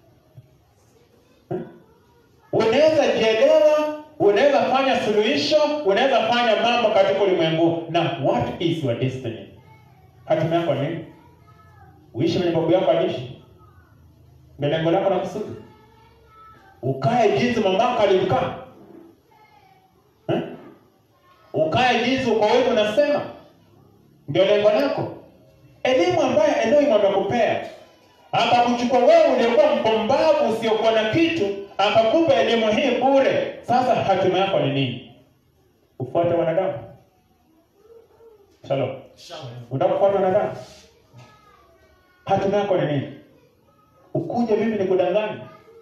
unaweza jielewa, unaweza fanya suluhisho, unaweza fanya mambo katika ulimwengu. Na what is your destiny? Hatima yako ni nini? Uishi vile babu yako aliishi, ndio lengo lako la kusudi? Ukae jinsi mamako alikaa eh? Ukae jinsi uko wewe unasema, ndio lengo lako? Elimu ambayo Elohim amekupea akakuchukua wewe uliokuwa mpumbavu usiokuwa na kitu, akakupa elimu hii bure. Sasa hatima yako ni nini? Ufuate wanadamu? Shalom. Unataka kufuata wanadamu? Hatima yako ni nini? Ukuje mimi nikudanganye?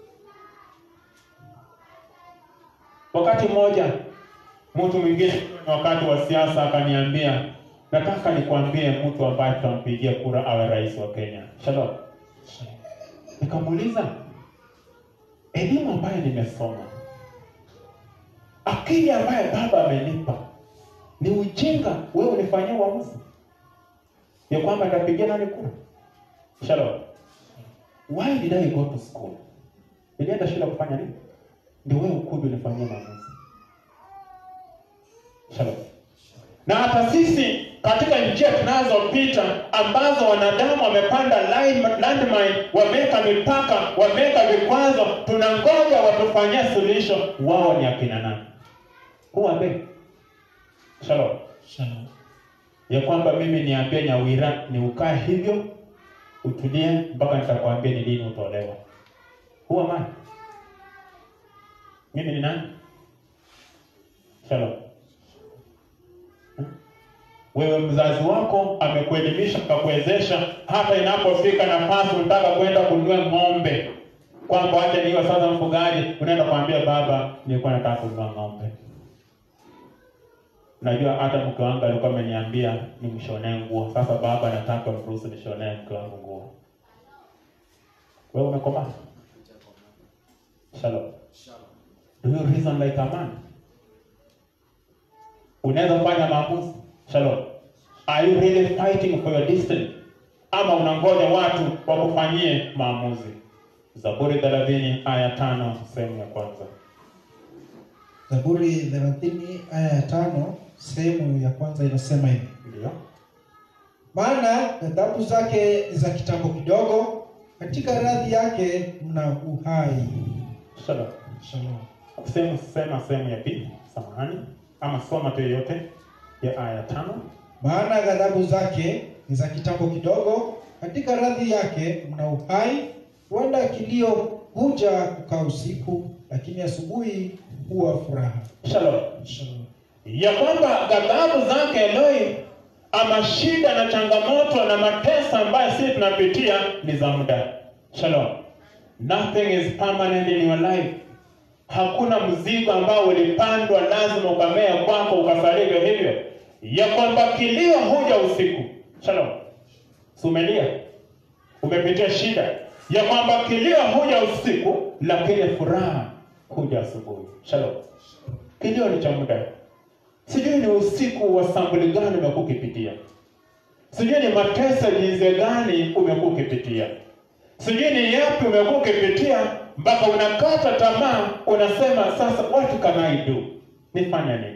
Wakati mmoja mtu mwingine, wakati wa siasa, akaniambia nataka nikwambie mtu ambaye tutampigia kura awe rais wa Kenya. Shalom. Nikamuuliza, elimu ambayo nimesoma, akili ambayo baba amenipa, ni ujinga wewe unifanyia uamuzi ya kwamba nitapigia nani kura? Shalom. Why did I go to school? Nilienda shule kufanya nini? Ndio wewe ukuje unifanyie maamuzi. Shalom. Na hata sisi katika njia tunazopita ambazo wanadamu wamepanda line- landmine, wameweka mipaka, wameweka vikwazo, tunangoja watufanyie suluhisho. Wao ni akina nani? Who are they? Shalom. Shalom. Ya kwamba mimi niambie Nyawira ni ukae hivyo utulie mpaka nitakwambia ni lini utolewa. Who am I? Mimi ni nani? Shalom. Wewe mzazi wako amekuelimisha akakuwezesha, hata inapofika nafasi unataka kwenda kununua ng'ombe, kwamba acha niwe sasa mfugaji, unaenda kumwambia baba, nilikuwa nataka kununua ng'ombe. Najua hata mke wangu alikuwa ameniambia nimshonee nguo. Sasa baba, nataka mruhusu nishonee mke wangu nguo. Wewe umekomaa? Shalom. Do you reason like a man? Unaweza fanya maamuzi. Shalom. Are you really fighting for your destiny? Ama unangoja watu wakufanyie maamuzi? Zaburi 30 aya tano sehemu ya kwanza. Zaburi thelathini aya ya tano sehemu ya kwanza inasema hivi: Ndio. maana ghadhabu zake ni za kitambo kidogo, katika radhi yake mna uhai. Shalom. Shalom. Sehemu sema sehemu ya pili, samahani. Ama soma tu yote ya aya tano. Maana ghadhabu zake ni za kitambo kidogo, katika radhi yake mna uhai. Huenda kilio huja kukaa usiku, lakini asubuhi huwa furaha. Shalom. Shalom. ya kwamba ghadhabu zake Eloi ama shida na changamoto na mateso ambayo sisi tunapitia ni za muda. Shalom. Nothing is permanent in your life. Hakuna mzigo ambao ulipandwa lazima ukamea kwako ukasalia hivyo hivyo, ya kwamba kilio huja usiku. Shalom. Sumelia, umepitia shida ya kwamba kilio huja usiku, lakini furaha huja asubuhi. Shalom. Kilio ni cha muda. Sijui ni usiku wa sambuli gani umekuwa ukipitia, sijui ni mateso jinsi gani umekuwa ukipitia, sijui ni yapi umekuwa ukipitia mpaka unakata tamaa, unasema sasa, what can I do? Nifanye nini?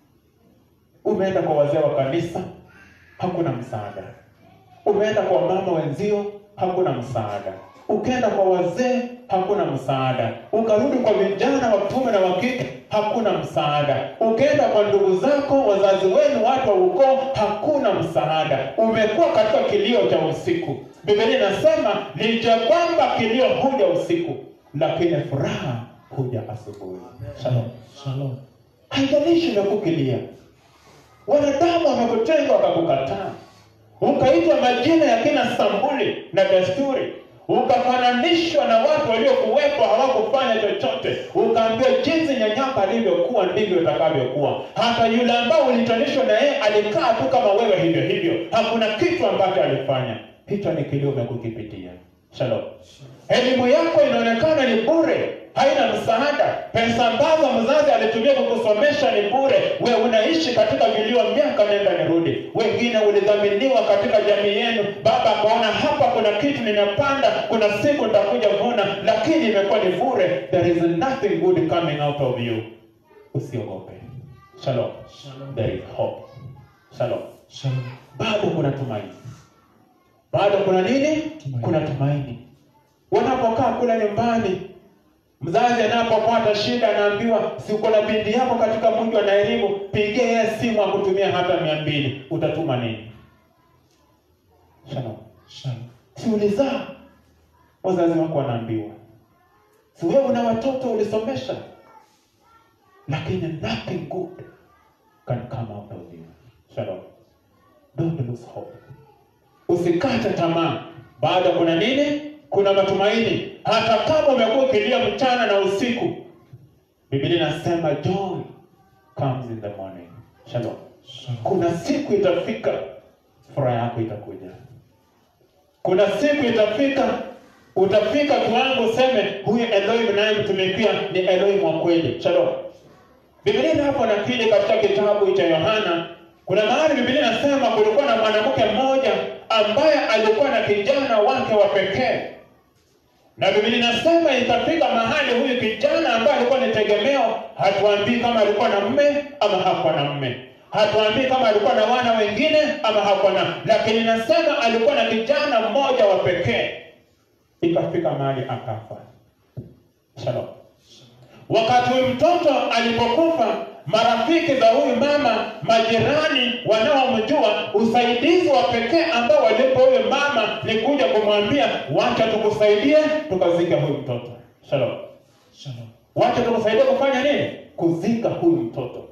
Umeenda kwa wazee wa kanisa, hakuna msaada. Umeenda kwa mama wenzio, hakuna msaada. Ukaenda kwa wazee, hakuna msaada. Ukarudi kwa vijana wa kiume na wa kike, hakuna msaada. Ukaenda kwa ndugu zako, wazazi wenu, watu wa ukoo, hakuna msaada. Umekuwa katika kilio cha usiku. Biblia inasema licha kwamba kilio huja usiku, lakini furaha huja asubuhi. Shalom. Shalom. Haijalishi umekukilia, wanadamu wamekutenga wakakukataa, ukaitwa majina ya kina Sambuli na desturi, ukafananishwa na watu waliokuwepo hawakufanya chochote, ukaambiwa jinsi nyanyaka alivyokuwa ndivyo itakavyokuwa. Hata yule ambao ulitanishwa na yeye alikaa tu kama wewe hivyo hivyo, hakuna kitu ambacho alifanya. Hicho ni kilio umekukipitia. Shalom. Elimu yako inaonekana ni bure, haina msaada. Pesa ambazo mzazi alitumia kukusomesha ni bure. We unaishi katika vilio miaka nenda nirudi. Wengine ulidhaminiwa katika jamii yenu, baba akaona hapa kuna kitu ninapanda, kuna siku nitakuja vuna, lakini imekuwa ni bure. There is nothing good coming out of you. Usiogope. Shalom. Shalom. There is hope. Shalom Shalom. bado kuna tumaini, bado kuna nini? Tumaini. Kuna tumaini. Wanapokaa kule nyumbani, mzazi anapopata shida anaambiwa, si uko na binti yako katika mji wa Nairobi, pigie yeye simu akutumia hata mia mbili, utatuma nini? Shalom. Shalom. Si ulizaa, wazazi wako wanaambiwa, si wewe una watoto ulisomesha, lakini nothing good can come out of you. Shalom. Don't lose hope. Usikate tamaa, bado kuna nini? Kuna matumaini, hata kama umekuwa ukilia mchana na usiku. Biblia inasema joy comes in the morning. Shalom. Shalom. Kuna siku itafika, furaha yako itakuja. Kuna siku itafika, utafika kiwango useme huyu Eloi mnayemtumikia ni Eloi mwa kweli. Shalom. Biblia inapo nakili katika kitabu cha Yohana, kuna mahali Biblia inasema kulikuwa na mwanamke mmoja ambaye alikuwa na kijana wake wa pekee, na Biblia inasema itafika mahali huyu kijana ambaye alikuwa ni tegemeo, hatuambii kama alikuwa na mme ama hakuwa na mme, hatuambii kama alikuwa na wana wengine ama hakuwa na, lakini inasema alikuwa na kijana mmoja wa pekee, ikafika mahali akafa. Shalom. Wakati huyu mtoto alipokufa, marafiki za huyu mama, majirani wanaomjua, usaidizi wa pekee ambao walipo huyu mama ni kuja kumwambia, wacha tukusaidie tukazika huyu mtoto. Shalom. Shalom. Wacha tukusaidie kufanya nini? Kuzika huyu mtoto.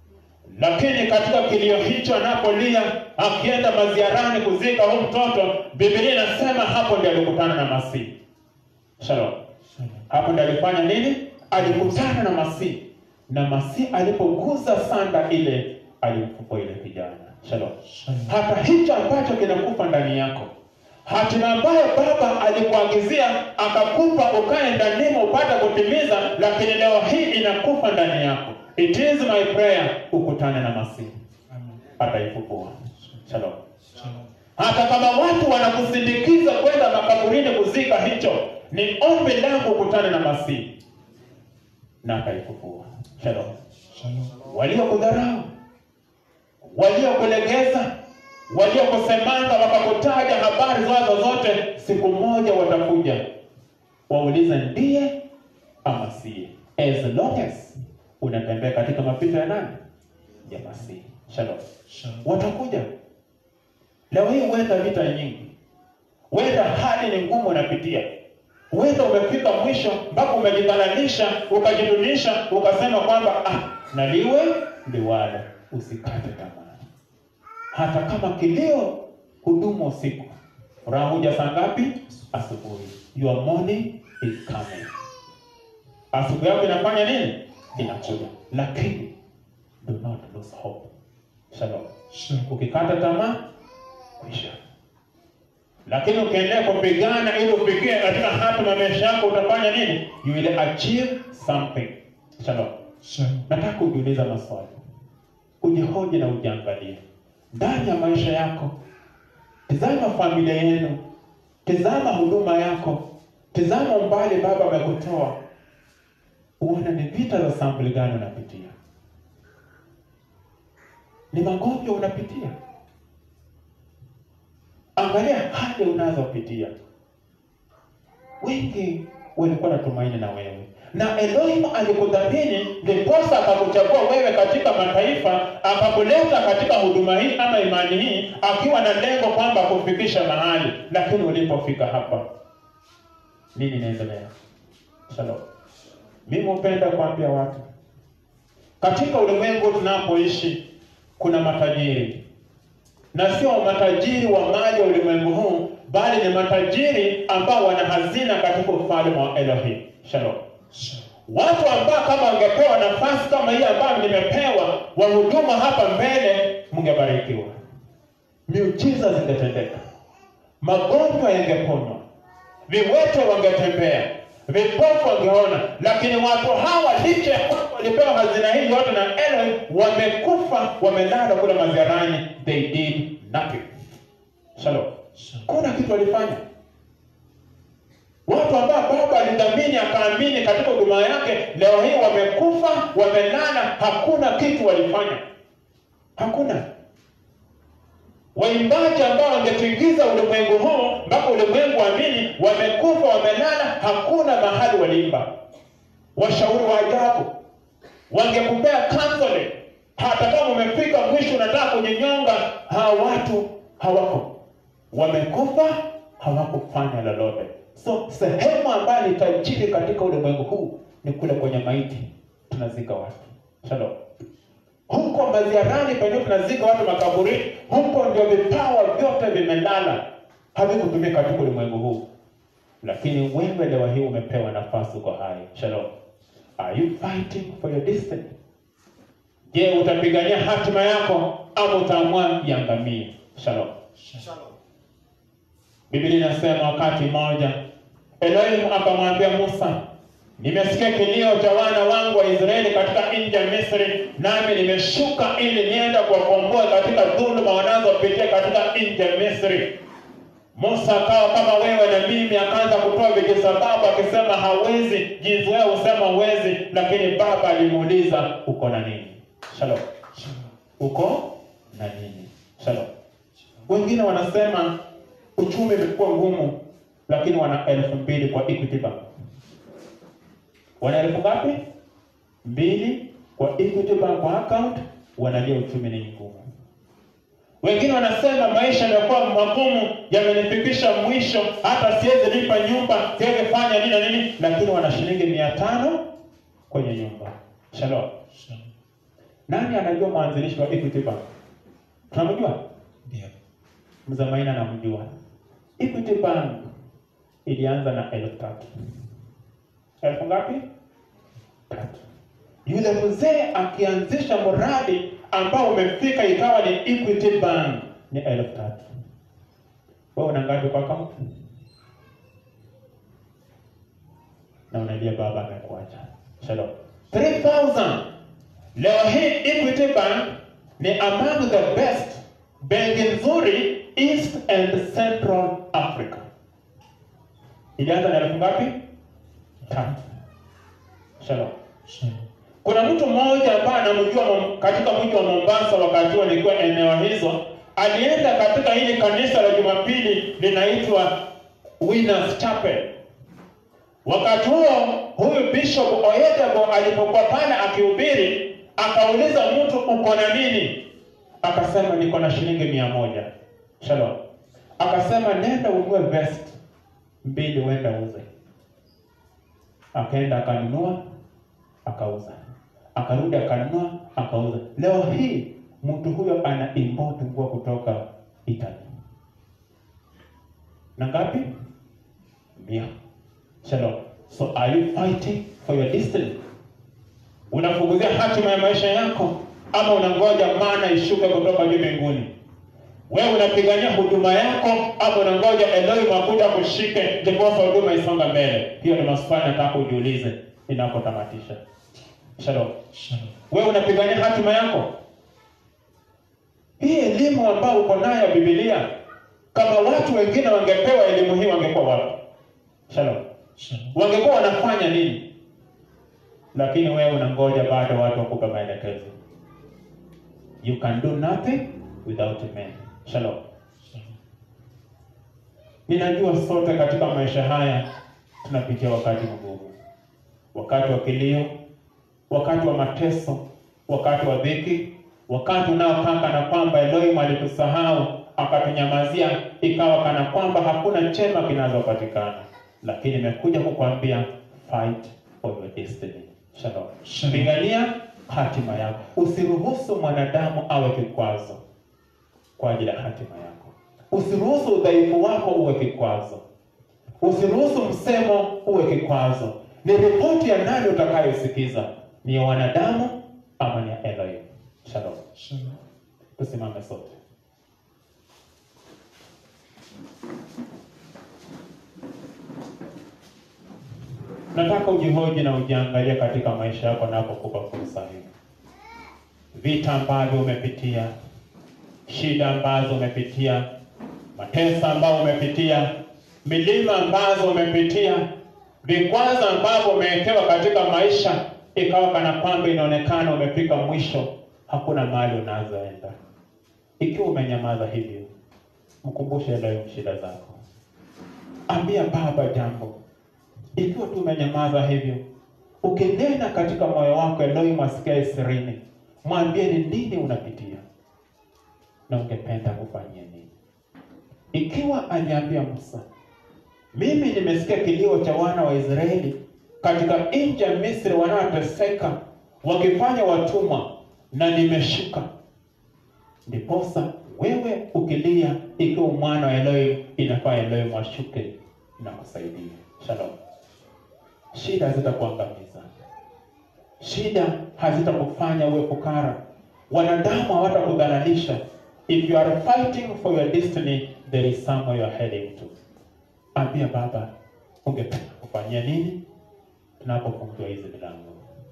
Lakini katika kilio hicho anapolia akienda maziarani kuzika huyu mtoto, Biblia inasema hapo ndiyo alikutana na Masihi. Shalom. Shalom. Hapo ndiyo alifanya nini? Alikutana na Masihi, na Masihi alipogusa sanda ile, alimfufua ile kijana. Shalom. Shalom. Hata hicho ambacho kinakufa ndani yako, hatima ambayo Baba alikuagizia akakupa ukae ndanimo upate kutimiza, lakini leo hii inakufa ndani yako. It is my prayer ukutane na Masihi, Amen. ataifufua. Shalom. Shalom. Hata kama watu wanakusindikiza kwenda makaburini kuzika hicho, ni ombi langu ukutane na Masihi na ataifufua. Shalom. Shalom. Waliokudharau, waliokulegeza, waliokusemanga wakakutaja habari zao zote, siku moja watakuja waulize ndiye ama siye, as long as unatembea katika mapito ya nani? Ya Masihi. Shalom Shalom. watakuja. Leo hii huenda vita nyingi, huenda hali ni ngumu unapitia, Huenda umefika mwisho mpaka umejidhalilisha, ukajidunisha, ukasema kwamba ah, na liwe liwalo. Usikate tamaa, hata kama kilio hudumu usiku, furaha huja saa ngapi? Asubuhi. Your morning is coming. Asubuhi yako inafanya nini? Inakuja, lakini do not lose hope. Shalom. Sure. Ukikata tamaa kwisha, lakini ukiendelea kupigana ili ufikie katika hatima ya maisha yako, utafanya nini? You will achieve something. Shalom. Sure. Nataka kujiuliza maswali, ujihoji na ujiangalie ndani ya maisha yako. Tizama familia yenu, tizama huduma yako, tizama umbali Baba amekutoa, uone ni vita za sampuli gani unapitia, ni magonjwa unapitia. Angalia hali unazopitia. Wengi walikuwa na tumaini na wewe, na Elohim alikudhamini, ndiposa akakuchagua wewe katika mataifa, akakuleta katika huduma hii ama imani hii, akiwa na lengo kwamba kufikisha mahali. Lakini ulipofika hapa, nini inaendelea? Shalom. Mimi hupenda kuambia watu katika ulimwengu tunapoishi kuna matajiri na sio matajiri wa mali wa ulimwengu huu, bali ni matajiri ambao wana hazina katika ufalme wa Elohim. Shalom. Sure. Watu ambao kama wangepewa nafasi kama hii ambayo nimepewa, wahuduma hapa mbele, mngebarikiwa, miujiza zingetendeka, magonjwa yangeponywa, viwete wangetembea, vipofu wangeona. Lakini watu hawa licha ya kwamba walipewa hazina hii yote na Elohim, wamekufa, wamelala kule maziarani, they did nothing. Shalom. Sure. Kuna kitu walifanya watu ambao baba alidhamini akaamini katika huduma yake, leo hii wamekufa, wamelala, hakuna kitu walifanya, hakuna. Waimbaji ambao wangetingiza ulimwengu huu mpaka ulimwengu amini, wamekufa, wamelala, hakuna mahali waliimba. Washauri wa ajabu wangekupea counseling, hata kama umefika mwisho unataka kujinyonga, hawa watu hawako, wamekufa, hawakufanya lolote. So sehemu ambayo ni tajiri katika ulimwengu huu ni kule kwenye maiti tunazika watu. Shalom. Huko maziarani penyewe tunazika watu makaburini, huko ndio vipawa vyote vimelala, havikutumika katika ulimwengu huu. Lakini wewe leo hii umepewa nafasi, uko hai. Shalom. Are you fighting for your destiny? Je, utapigania hatima yako ama utaamua iangamie? Shalom. Shalom. Biblia inasema wakati mmoja Elohim akamwambia Musa, nimesikia kilio cha wana wangu wa Israeli katika nchi ya Misri, nami nimeshuka ili nienda kuwakomboa katika dhuluma wanazopitia katika nchi ya Misri. Musa akawa kama wewe na mimi, akaanza kutoa vijisababu akisema hawezi, jinsi wewe husema huwezi, lakini baba alimuuliza uko na nini? Shalom. Shalom. Uko na nini? Shalom. Wengine wanasema uchumi umekuwa ngumu, lakini wana elfu mbili kwa Equity Bank. Wana elfu ngapi? Mbili kwa Equity Bank kwa account, wanalia uchumi ni ngumu. Wengine wanasema maisha yamekuwa magumu, yamenifikisha mwisho, hata siwezi lipa nyumba, siwezi fanya nini na nini, lakini wana shilingi mia tano kwenye nyumba. Shalom. Shalom. Nani anajua mwanzilishi wa Equity Bank? Tunamjua? Ndio. Mzee Maina namjua. Equity Bank ilianza na elfu tatu. Elfu ngapi? Tatu. Yule mzee akianzisha mradi ambao umefika ikawa ni Equity Bank ni elfu tatu. Wewe una ngapi kwa account? Na unalia baba amekuacha. Shalom. 3000. Leo hii Equity Bank ni among the best benki nzuri East and Central Africa. Ilianza na elfu ngapi? Tatu. Shalom. Shalom. Kuna mtu mmoja ambaye anamjua Mom- katika mji wa Mombasa wakati huo nikiwa eneo hizo, alienda katika hili kanisa la Jumapili linaitwa Winners Chapel. Wakati huo huyu Bishop Oyedebo alipokuwa pale akihubiri, akauliza mtu uko na nini? Akasema niko na shilingi mia moja. Shalom. Akasema nenda ununue vest mbili, uenda uze. akaenda akanunua akauza, akarudi akanunua akauza. Leo hii mtu huyo ana import nguo kutoka Italy na ngapi? Mia. Shalom. So are you fighting for your destiny? Unafunguzia hatima ya maisha yako ama unangoja mana ishuke kutoka juu mbinguni? Wewe unapigania huduma yako ama unangoja Elohim akuja kushike ndiposa huduma isonga mbele? Hiyo ni maswali nataka ujiulize ninapotamatisha. Shalom. Shalom. Wewe unapigania hatima yako? Hii elimu ambayo uko nayo Biblia, kama watu wengine wangepewa elimu hii wangekuwa wapi? Shalom. Shalom. Wangekuwa wanafanya nini? Lakini wewe unangoja bado watu wakupe maelekezo. You can do nothing without men. Shalom. Shalom. Ninajua sote katika maisha haya tunapitia wakati mgumu, wakati wa kilio, wakati wa mateso, wakati wa dhiki, wakati unaokaa kana kwamba Elohim alitusahau akatunyamazia, ikawa kana kwamba hakuna chema kinazopatikana. Lakini nimekuja kukwambia fight for your destiny. Shalom. Shalom. Pigania hatima yako, usiruhusu mwanadamu awe kikwazo kwa ajili ya hatima yako. Usiruhusu udhaifu wako uwe kikwazo. Usiruhusu msemo uwe kikwazo. Ni ripoti ya nani utakayosikiza? Ni ya wanadamu ama ni ya Elohim? Shalom. Shalom. Tusimame sote. Nataka ujihoji na ujiangalie katika maisha yako napokupa fursa hii. Vita ambavyo umepitia, shida ambazo umepitia, mateso ambayo umepitia, milima ambazo umepitia, vikwazo ambavyo umewekewa katika maisha, ikawa kana kwamba inaonekana umefika mwisho, hakuna mahali unazoenda. Ikiwa umenyamaza hivyo, mkumbushe leo shida zako, ambia Baba jambo. Ikiwa tu umenyamaza hivyo, ukinena katika moyo wako, Elohim asikia sirini, mwambie ni nini unapitia na ungependa kufanyia nini. Ikiwa aliambia Musa, mimi nimesikia kilio cha wana wa Israeli katika nchi ya Misri wanaoteseka wakifanya watumwa, na nimeshuka. Ndiposa wewe ukilia, ikiwa mwana wa Elohim, inafaa Elohim ashuke na kusaidia. Shalom. Shida hazitakuangamiza, shida hazitakufanya uwe fukara, wanadamu hawatakudhalilisha. If you are fighting for your destiny, there is somewhere you are heading to. Ambia Baba, ungependa kufanyia nini tunapofungua hizi milango?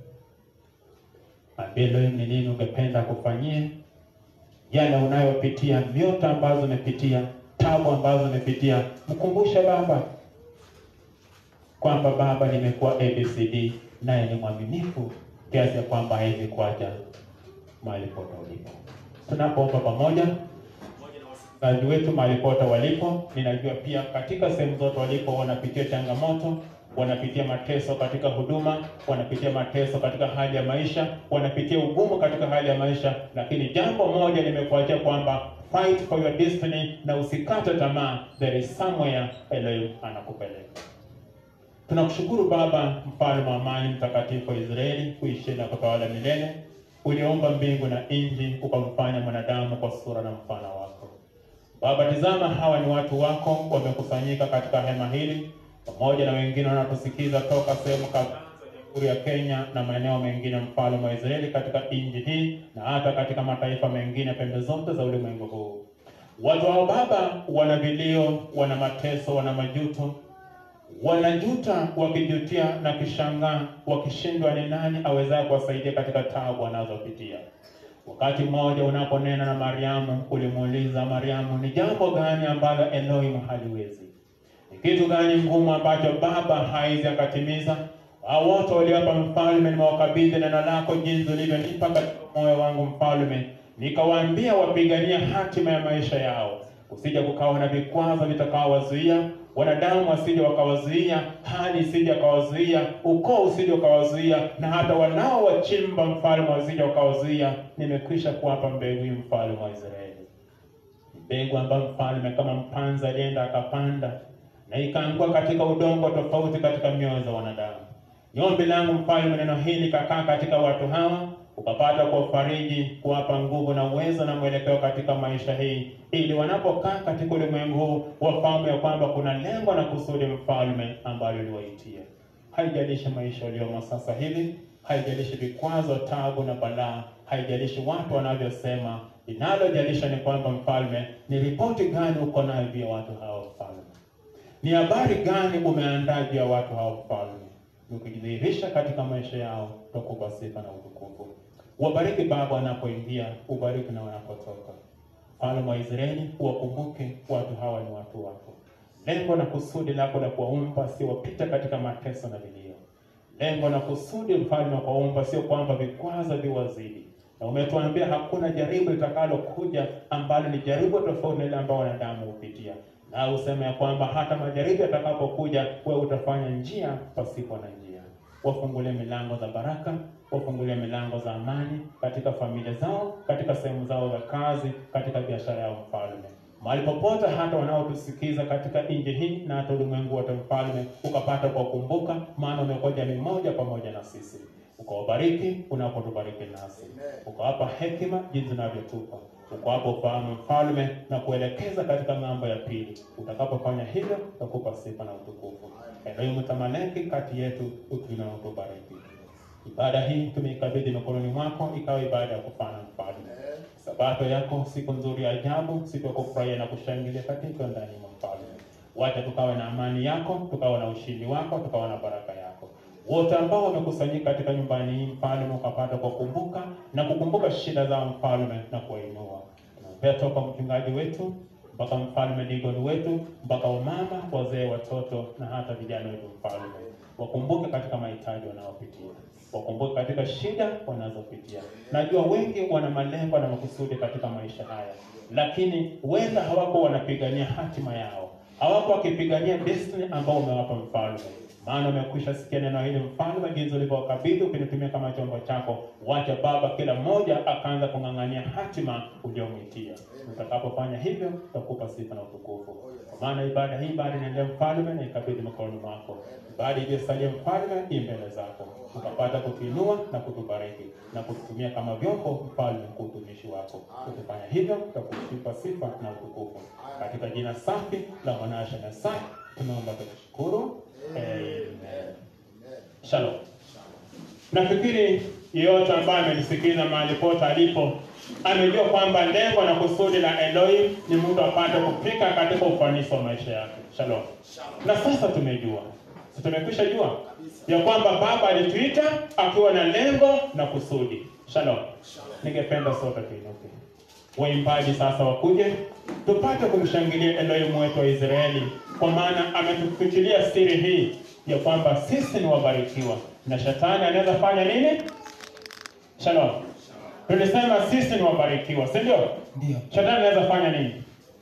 Ambia Elohim ni nini ungependa kufanyie yale unayopitia, miota ambazo umepitia, tabu ambazo umepitia. Mkumbushe Baba kwamba Baba, nimekuwa ABCD, naye ni mwaminifu kiasi ya kwamba hawezi kuacha mahali pote ulipo. Tunapoomba pamoja wasikilizaji wetu mahali pote walipo, ninajua pia katika sehemu zote walipo wanapitia changamoto, wanapitia mateso katika huduma, wanapitia mateso katika hali ya maisha, wanapitia ugumu katika hali ya maisha, lakini jambo moja nimekuachia kwamba fight for your destiny, na usikate tamaa. There is somewhere Elohim anakupeleka. Tunakushukuru Baba, mfalme wa amani, mtakatifu wa Israeli, kuishi na kutawala milele. Uliomba mbingu na nchi, ukamfanya mwanadamu kwa sura na mfano wako. Baba, tizama, hawa ni watu wako wamekusanyika katika hema hili, pamoja na wengine wanatusikiza toka sehemu kadhaa za Jamhuri ya Kenya na maeneo mengine, mfalme wa Israeli, katika nchi hii na hata katika mataifa mengine pembe zote za ulimwengu huu. Watu hao Baba wana vilio, wana mateso, wana majuto wanajuta wakijutia na kishangaa wakishindwa ni nani awezaye kuwasaidia katika taabu wanazopitia. Wakati mmoja unaponena na Mariamu, ulimuuliza Mariamu, ni jambo gani ambalo Elohim haliwezi? Ni kitu gani ngumu ambacho Baba haizi akatimiza? Hao wote waliwapa mfalme, nimewakabidhi neno lako jinsi ulivyonipa katika moyo wangu mfalme, nikawaambia wapigania hatima ya maisha yao, usije kukawa na vikwazo vitakaowazuia wanadamu wasije wakawazuia, hali isije wakawazuia, ukoo usije wakawazuia, na hata wanaowachimba mfalme wasije wakawazuia. Nimekwisha kuwapa mbegu hii mfalme wa Israeli, mbegu ambayo mfalme kama mpanzi alienda akapanda na ikaangua katika udongo tofauti katika mioyo za wanadamu. Ni ombi langu mfalme, neno hili kakaa katika watu hawa, ukapata kuwafariji, kuwapa nguvu na uwezo na mwelekeo katika maisha hii, ili wanapokaa katika ulimwengu huu wafahamu ya kwamba kuna lengo na kusudi mfalme ambalo uliwaitia. Haijalishi maisha uliomo sasa hivi, haijalishi vikwazo, tabu na balaa, haijalishi watu wanavyosema. Linalojalisha ni kwamba mfalme, ni ripoti gani uko nayo juu ya watu hao mfalme? Ni habari gani umeandaa juu ya watu hao mfalme? Ukijidhihirisha katika maisha yao, tutakupa sifa na utukufu. Wabariki Baba wanapoingia, ubariki na wanapotoka. Mfalme wa Israeli, uwakumbuke watu hawa ni watu wako. Lengo na kusudi lako la kuwaumba sio wapita katika mateso na vilio. Lengo na kusudi mfalme wa kuwaumba sio kwamba vikwazo viwazidi, na umetuambia hakuna jaribu litakalokuja ambalo ni jaribu tofauti na ile ambayo wanadamu hupitia, na useme ya kwamba hata majaribu yatakapokuja, wewe utafanya njia pasipo na njia. Wafungulie milango za baraka, wafungulie milango za amani katika familia zao, katika sehemu zao za kazi, katika biashara yao, mfalme mahali popote hata wanaotusikiza katika nchi hii na hata ulimwengu wote, mfalme, ukapata kuwakumbuka, maana umekuwa jamii moja pamoja na sisi, ukawabariki unapotubariki nasi, ukawapa hekima jinsi unavyotupa, ukawapa ufahamu mfalme, na kuelekeza katika ng'ambo ya pili. Utakapofanya hivyo, utakupa sifa na utukufu. Elohim tamaleki kati yetu, utuinue na utubariki. Ibada hii tumeikabidhi mikononi mwako, ikawa ibada ya kufana mfalme Sabato yako siku nzuri ya ajabu, siku ya kufurahia na kushangilia katika ndani mwa mfalme. Wacha tukawe na amani yako, tukawe na ushindi wako, tukawe na baraka yako. Wote ambao wamekusanyika katika nyumbani hii mfalme, ukapata kukumbuka na kukumbuka shida zao mfalme, na kuwainua. Tunaombea toka mchungaji wetu mpaka mfalme digoni wetu mpaka wamama, wazee, watoto na hata vijana wetu mfalme, wakumbuke katika mahitaji wanayopitia wakumbuke katika shida wanazopitia. Najua wengi wana malengo na makusudi katika maisha haya, lakini huenda hawako wanapigania hatima yao, hawako wakipigania destiny ambao umewapa mfalme. Maana umekwisha sikia neno hili mfalme, jinsi ulivyowakabidhi ukinitumia kama chombo chako. Wacha Baba, kila mmoja akaanza kung'ang'ania hatima uliomwitia. Utakapofanya hivyo, tutakupa sifa na utukufu, kwa maana ibada hii bado inaendelea mfalme, na ikabidhi mikononi mwako. Ibada iliyosalia mfalme, hii mbele zako, ukapata kutuinua na kutubariki na kututumia kama vyombo mfalme, kwa utumishi wako. Ukifanya hivyo, tutakupa sifa na utukufu katika jina safi la mwanasha na safi tunaomba tukishukuru. Amen. Shalom. Nafikiri yeyote ambaye amenisikiza mahali pote alipo amejua kwamba lengo na kusudi la Elohim ni mtu apate kufika katika ufanisi wa maisha yake. Shalom. Na sasa tumejua, si tumekwisha jua ya kwamba Baba alituita akiwa na lengo na kusudi. Shalom. Ningependa sote tuinuke, waimbaji sasa wakuje tupate kumshangilia Elohim wetu wa Israeli, kwa maana ametufichilia siri hii ya kwamba sisi ni wabarikiwa na shetani anaweza fanya nini? Shalom. Tulisema sisi ni wabarikiwa, si ndio? Ndio. Shetani anaweza fanya nini?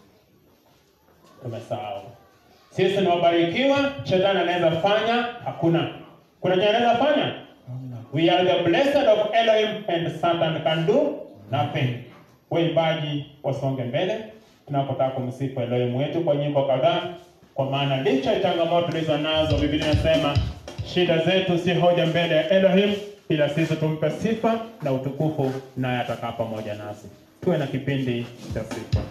Tumesahau. Sisi ni wabarikiwa, shetani anaweza fanya hakuna. Kuna chenye anaweza fanya? Hamna. We are the blessed of Elohim and Satan can do nothing. Waimbaji wasonge mbele tunapotaka kumsifu Elohim wetu kwa nyimbo kadhaa, kwa maana licha ya changamoto tulizo nazo, Biblia inasema shida zetu si hoja mbele ya Elohim, ila sisi tumpe sifa na utukufu, naye atakaa pamoja nasi. Tuwe na kipindi cha sifa.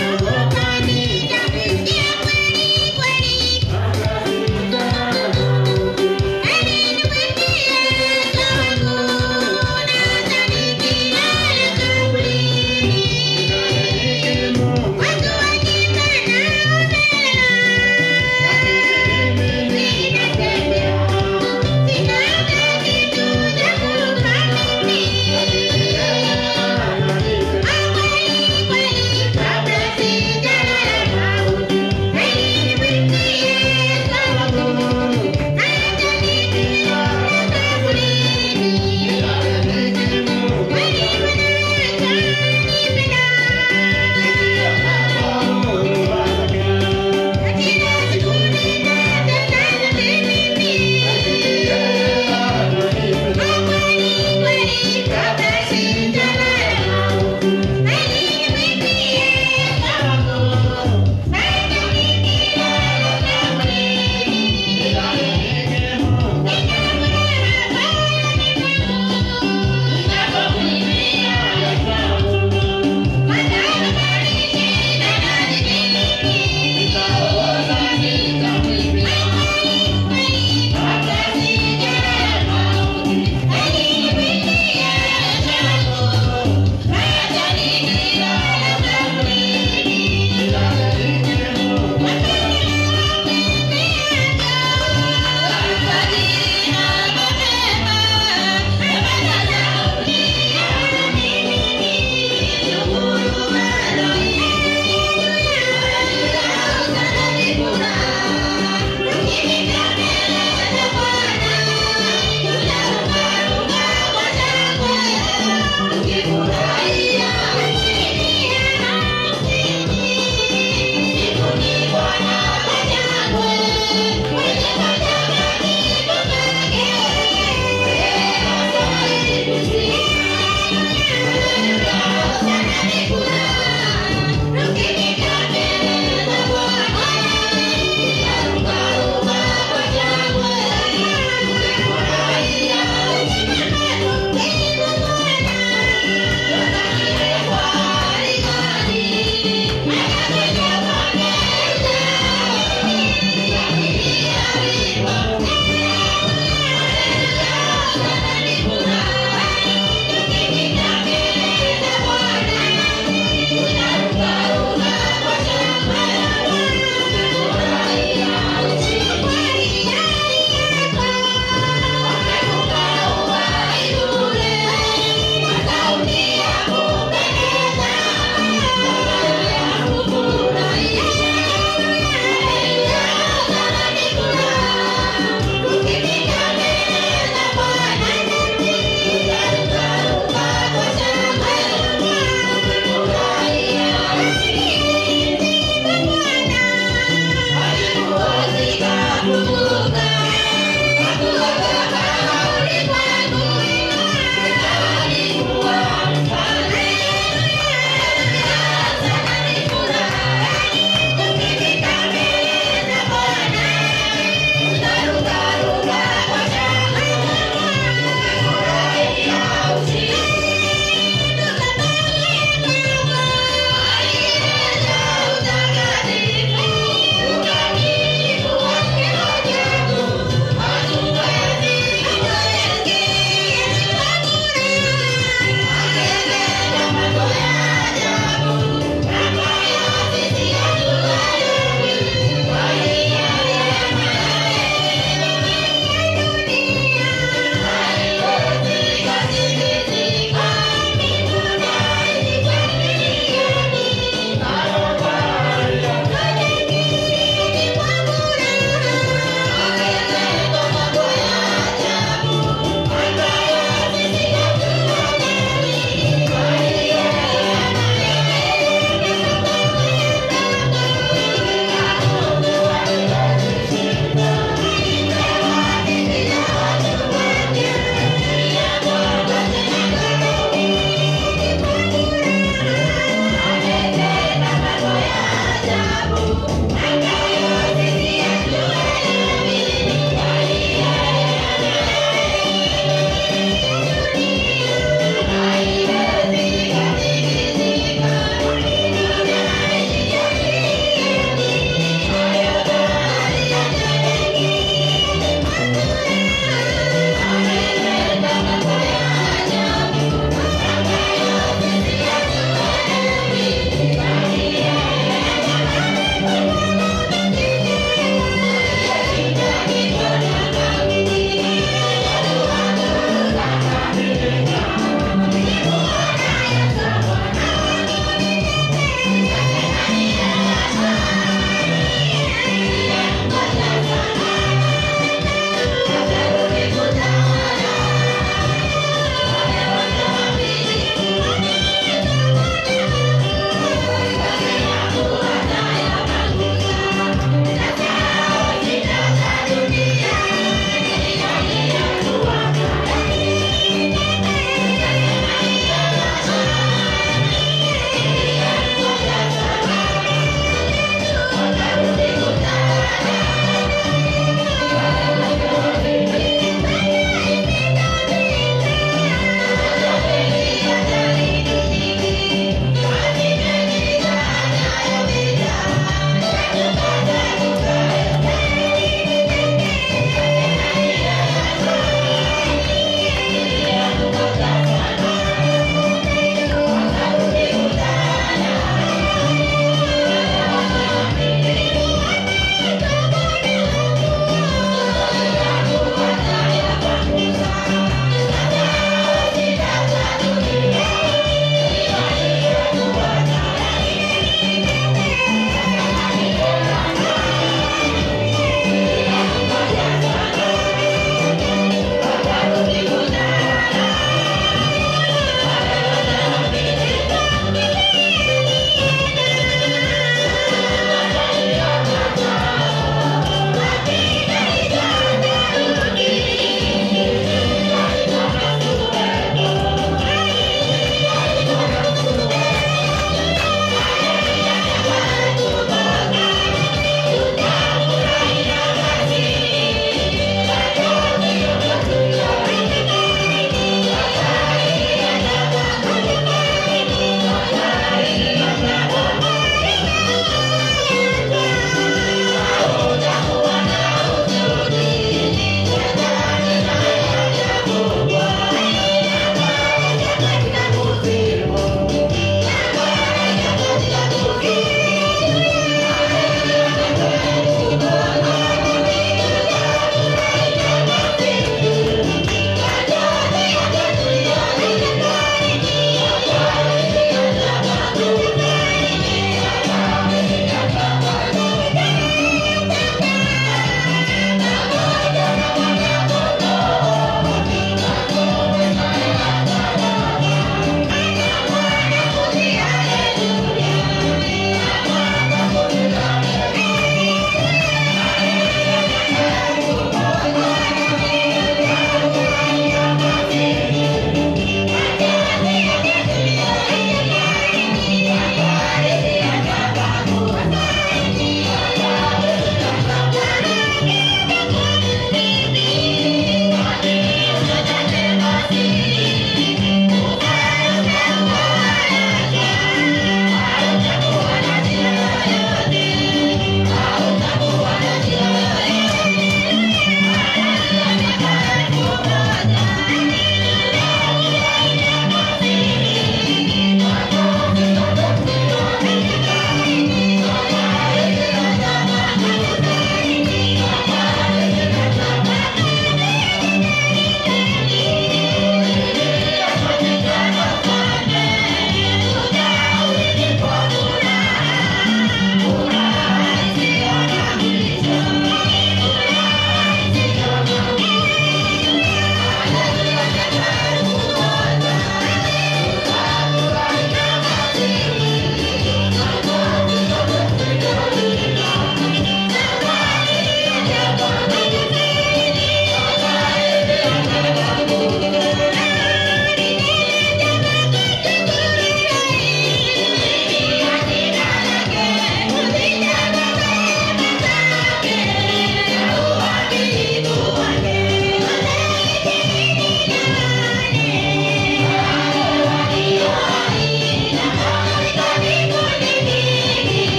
Thank you.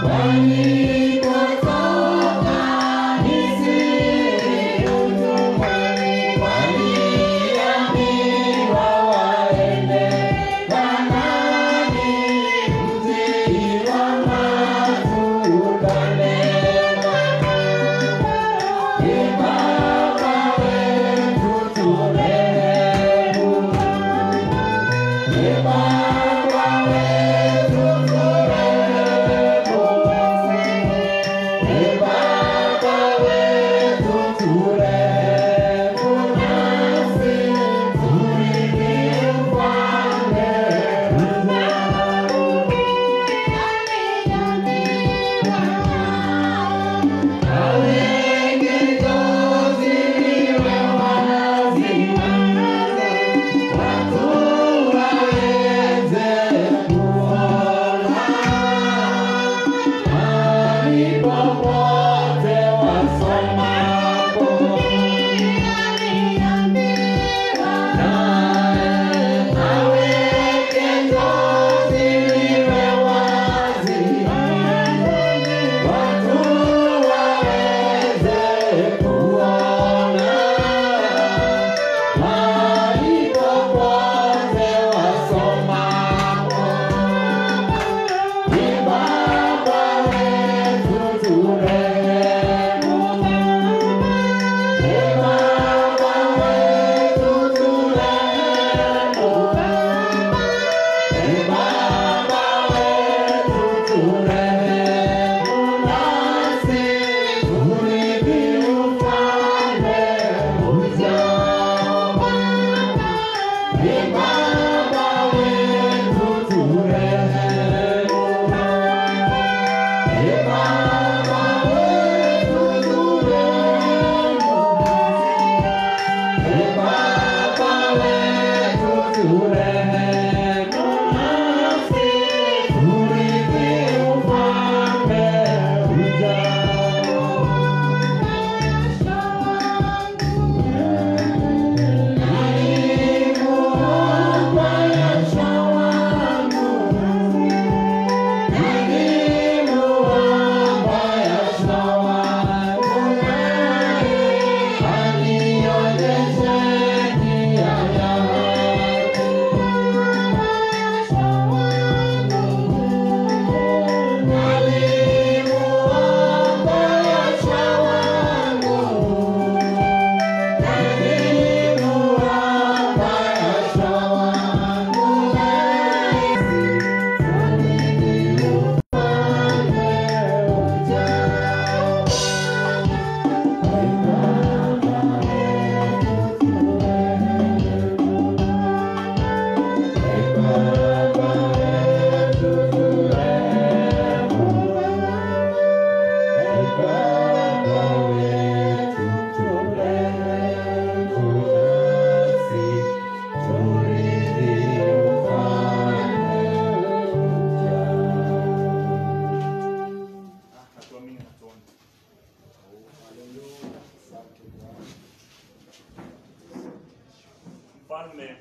Mfalme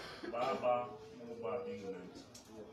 Baba Mungu wa mbingu na nchi,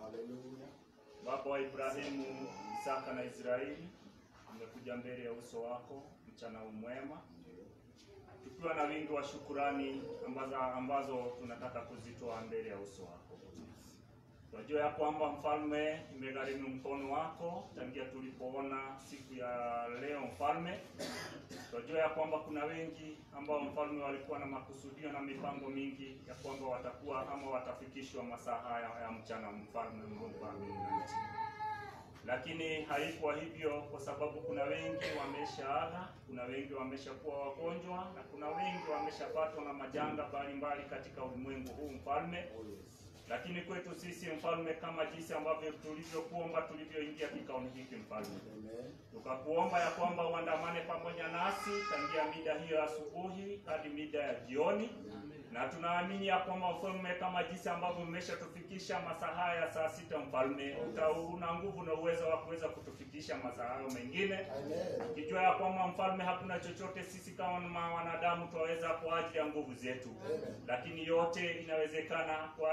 Baba wa Ibrahimu, Isaka na Israeli, amekuja mbele ya uso wako mchana umwema, tukiwa na wingi wa shukurani ambazo, ambazo tunataka kuzitoa mbele ya uso wako. Tunajua ya kwamba mfalme, imegharimu mkono wako tangia tulipoona siku ya leo mfalme. Tunajua ya kwamba kuna wengi ambao mfalme walikuwa na makusudio na mipango mingi ya kwamba watakuwa ama watafikishwa masaa haya ya mchana, mfalme Mungu wa mbingu na nchi, lakini haikuwa hivyo, kwa sababu kuna wengi wameshaaga, kuna wengi wameshakuwa wagonjwa na kuna wengi wameshapatwa na majanga mbalimbali katika ulimwengu huu mfalme lakini kwetu sisi mfalme, kama jinsi ambavyo tulivyokuomba tulivyoingia kikaoni hiki mfalme, tukakuomba ya kwamba uandamane pamoja nasi tangia mida hiyo ya asubuhi hadi mida ya jioni, na tunaamini ya kwamba mfalme, kama jinsi ambavyo umeshatufikisha masaa haya ya saa sita mfalme, uta- una nguvu na uwezo wa kuweza kutufikisha masaa hayo mengine, ukijua ya kwamba mfalme, hakuna chochote sisi kama wanadamu twaweza kwa ajili ya nguvu zetu, lakini yote inawezekana kwa ajili ya nguvu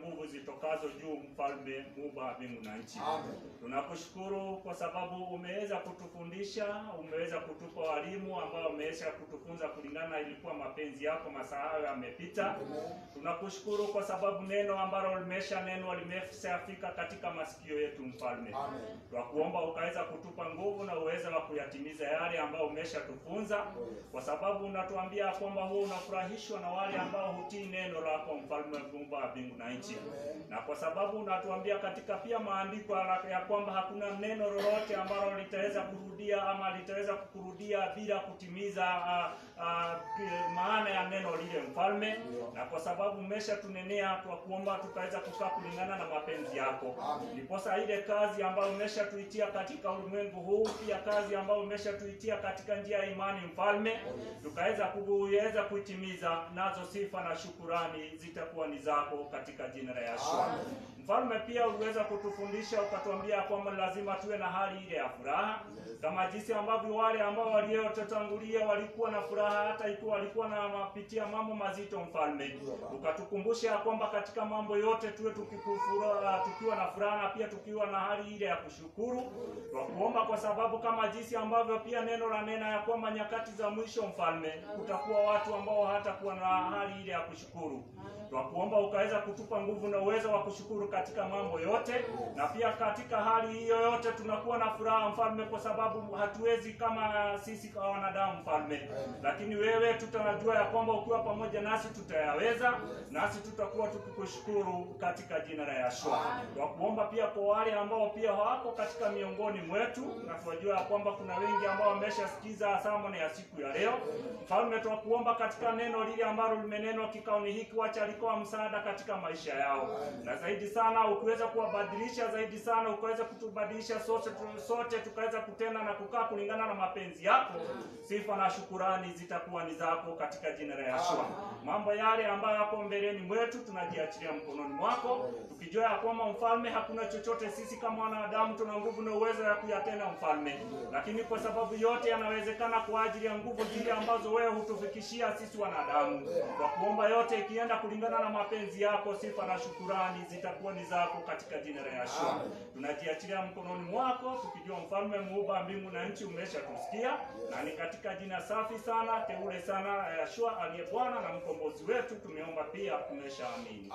nguvu zitokazo juu, mfalme muumba wa mbingu na nchi. Tunakushukuru kwa sababu umeweza kutufundisha, umeweza kutupa walimu ambao wameweza kutufunza kulingana na ilikuwa mapenzi yako, masaa hayo yamepita. Tunakushukuru kwa sababu neno ambalo limesha neno limeshafika katika masikio yetu, mfalme. Twakuomba ukaweza kutupa nguvu na uweza wa kuyatimiza yale ambayo umeshatufunza, kwa sababu unatuambia kwamba huo unafurahishwa na wale ambao hutii neno lako, mfalme muumba wa mbingu na nchi, na kwa sababu unatuambia katika pia maandiko ya kwamba hakuna neno lolote ambalo litaweza kurudia ama litaweza kukurudia bila kutimiza ah, ah, ki- maana ya neno lile, mfalme. Na kwa sababu umeshatunenea, twakuomba tukaweza kukaa kulingana na mapenzi yako, ndiposa ile kazi ambayo umeshatuitia katika ulimwengu huu, pia kazi ambayo umeshatuitia katika njia ya imani, mfalme, tukaweza kuweza kuitimiza, nazo sifa na shukurani zitakuwa ni zako katika jina la Yeshua. Mfalme, pia uliweza kutufundisha ukatuambia kwamba lazima tuwe na hali ile ya furaha kama jinsi ambavyo wale ambao waliotutangulia walikuwa na furaha hata ikiwa walikuwa na mapitia mambo mazito, mfalme, ukatukumbusha ya kwamba katika mambo yote tuwe tukikufura, tukiwa na furaha na pia tukiwa na hali ile ya kushukuru. Twakuomba kwa sababu kama jinsi ambavyo pia neno la nena ya kwamba nyakati za mwisho, mfalme, kutakuwa watu ambao hatakuwa na hali ile ya kushukuru. Twakuomba ukaweza kutupa nguvu na uwezo wa kushukuru katika mambo yote, na pia katika hali hiyo yote tunakuwa na furaha mfalme, kwa sababu hatuwezi kama sisi kwa wanadamu mfalme, lakini wewe tutanajua ya kwamba ukiwa pamoja nasi tutayaweza, nasi tutakuwa tukikushukuru katika jina la Yeshua. Twakuomba pia kwa wale ambao pia hawako katika miongoni mwetu, na tunajua ya kwamba kuna wengi ambao wameshasikiza sermon ya siku ya leo mfalme, twakuomba katika neno lile ambalo limenenwa kikaoni hiki, wacha likuwa msaada katika maisha yao, na zaidi sana ukiweza kuwabadilisha zaidi sana, ukaweza kutubadilisha sote, sote tukaweza kutenda na kukaa kulingana na mapenzi yako. Sifa na shukurani zitakuwa ni zako katika jina la Yeshua. Mambo yale ambayo yako mbeleni mwetu tunajiachilia mkononi mwako, tukijua ya kwamba mfalme, hakuna chochote sisi kama wanadamu tuna nguvu na uwezo ya kuyatenda mfalme, lakini kwa sababu yote yanawezekana kwa ajili ya nguvu zile ambazo wewe hutufikishia sisi wanadamu. Kwa kuomba yote ikienda kulingana na mapenzi yako, sifa na shukurani zitakuwa ni zako katika jina la Yeshua. Tunajiachilia mkononi mwako tukijua mfalme muumba mbingu na nchi umeshatusikia, na ni katika jina safi sana teule sana la Yeshua aliye Bwana na mkombozi wetu tumeomba pia tumeshaamini.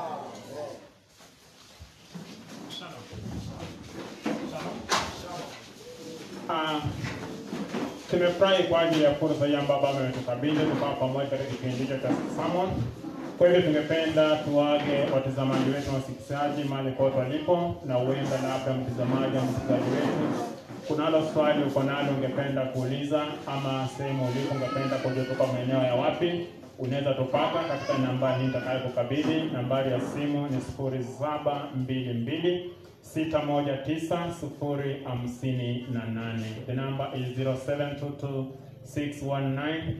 Ah, tumefurahi kwa ajili ya fursa hii ambayo Baba ametukabidhi tukawa pamoja katika kipindi hicho cha sermon. Kwa hivyo tungependa tuwage watazamaji wetu na wasikilizaji mahali pote walipo, na huenda labda mtazamaji au msikilizaji wetu kunalo swali uko nalo ungependa kuuliza, ama sehemu ulipo ungependa kujua tuko maeneo ya wapi, unaweza tupata katika namba hii nitakayokukabidhi. Nambari ya simu ni sifuri saba mbili mbili sita moja tisa sufuri hamsini na nane. The number is 0722 619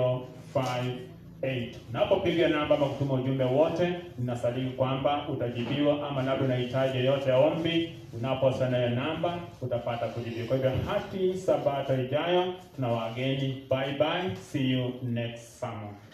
058. Unapopiga namba ama kutuma ujumbe wote, ninasadiki kwamba utajibiwa, ama labda unahitaji yoyote ya ombi, unaposana hiyo namba utapata kujibiwa. Kwa hivyo hadi sabato ijayo, tuna wageni. Bye bye, see you next summer.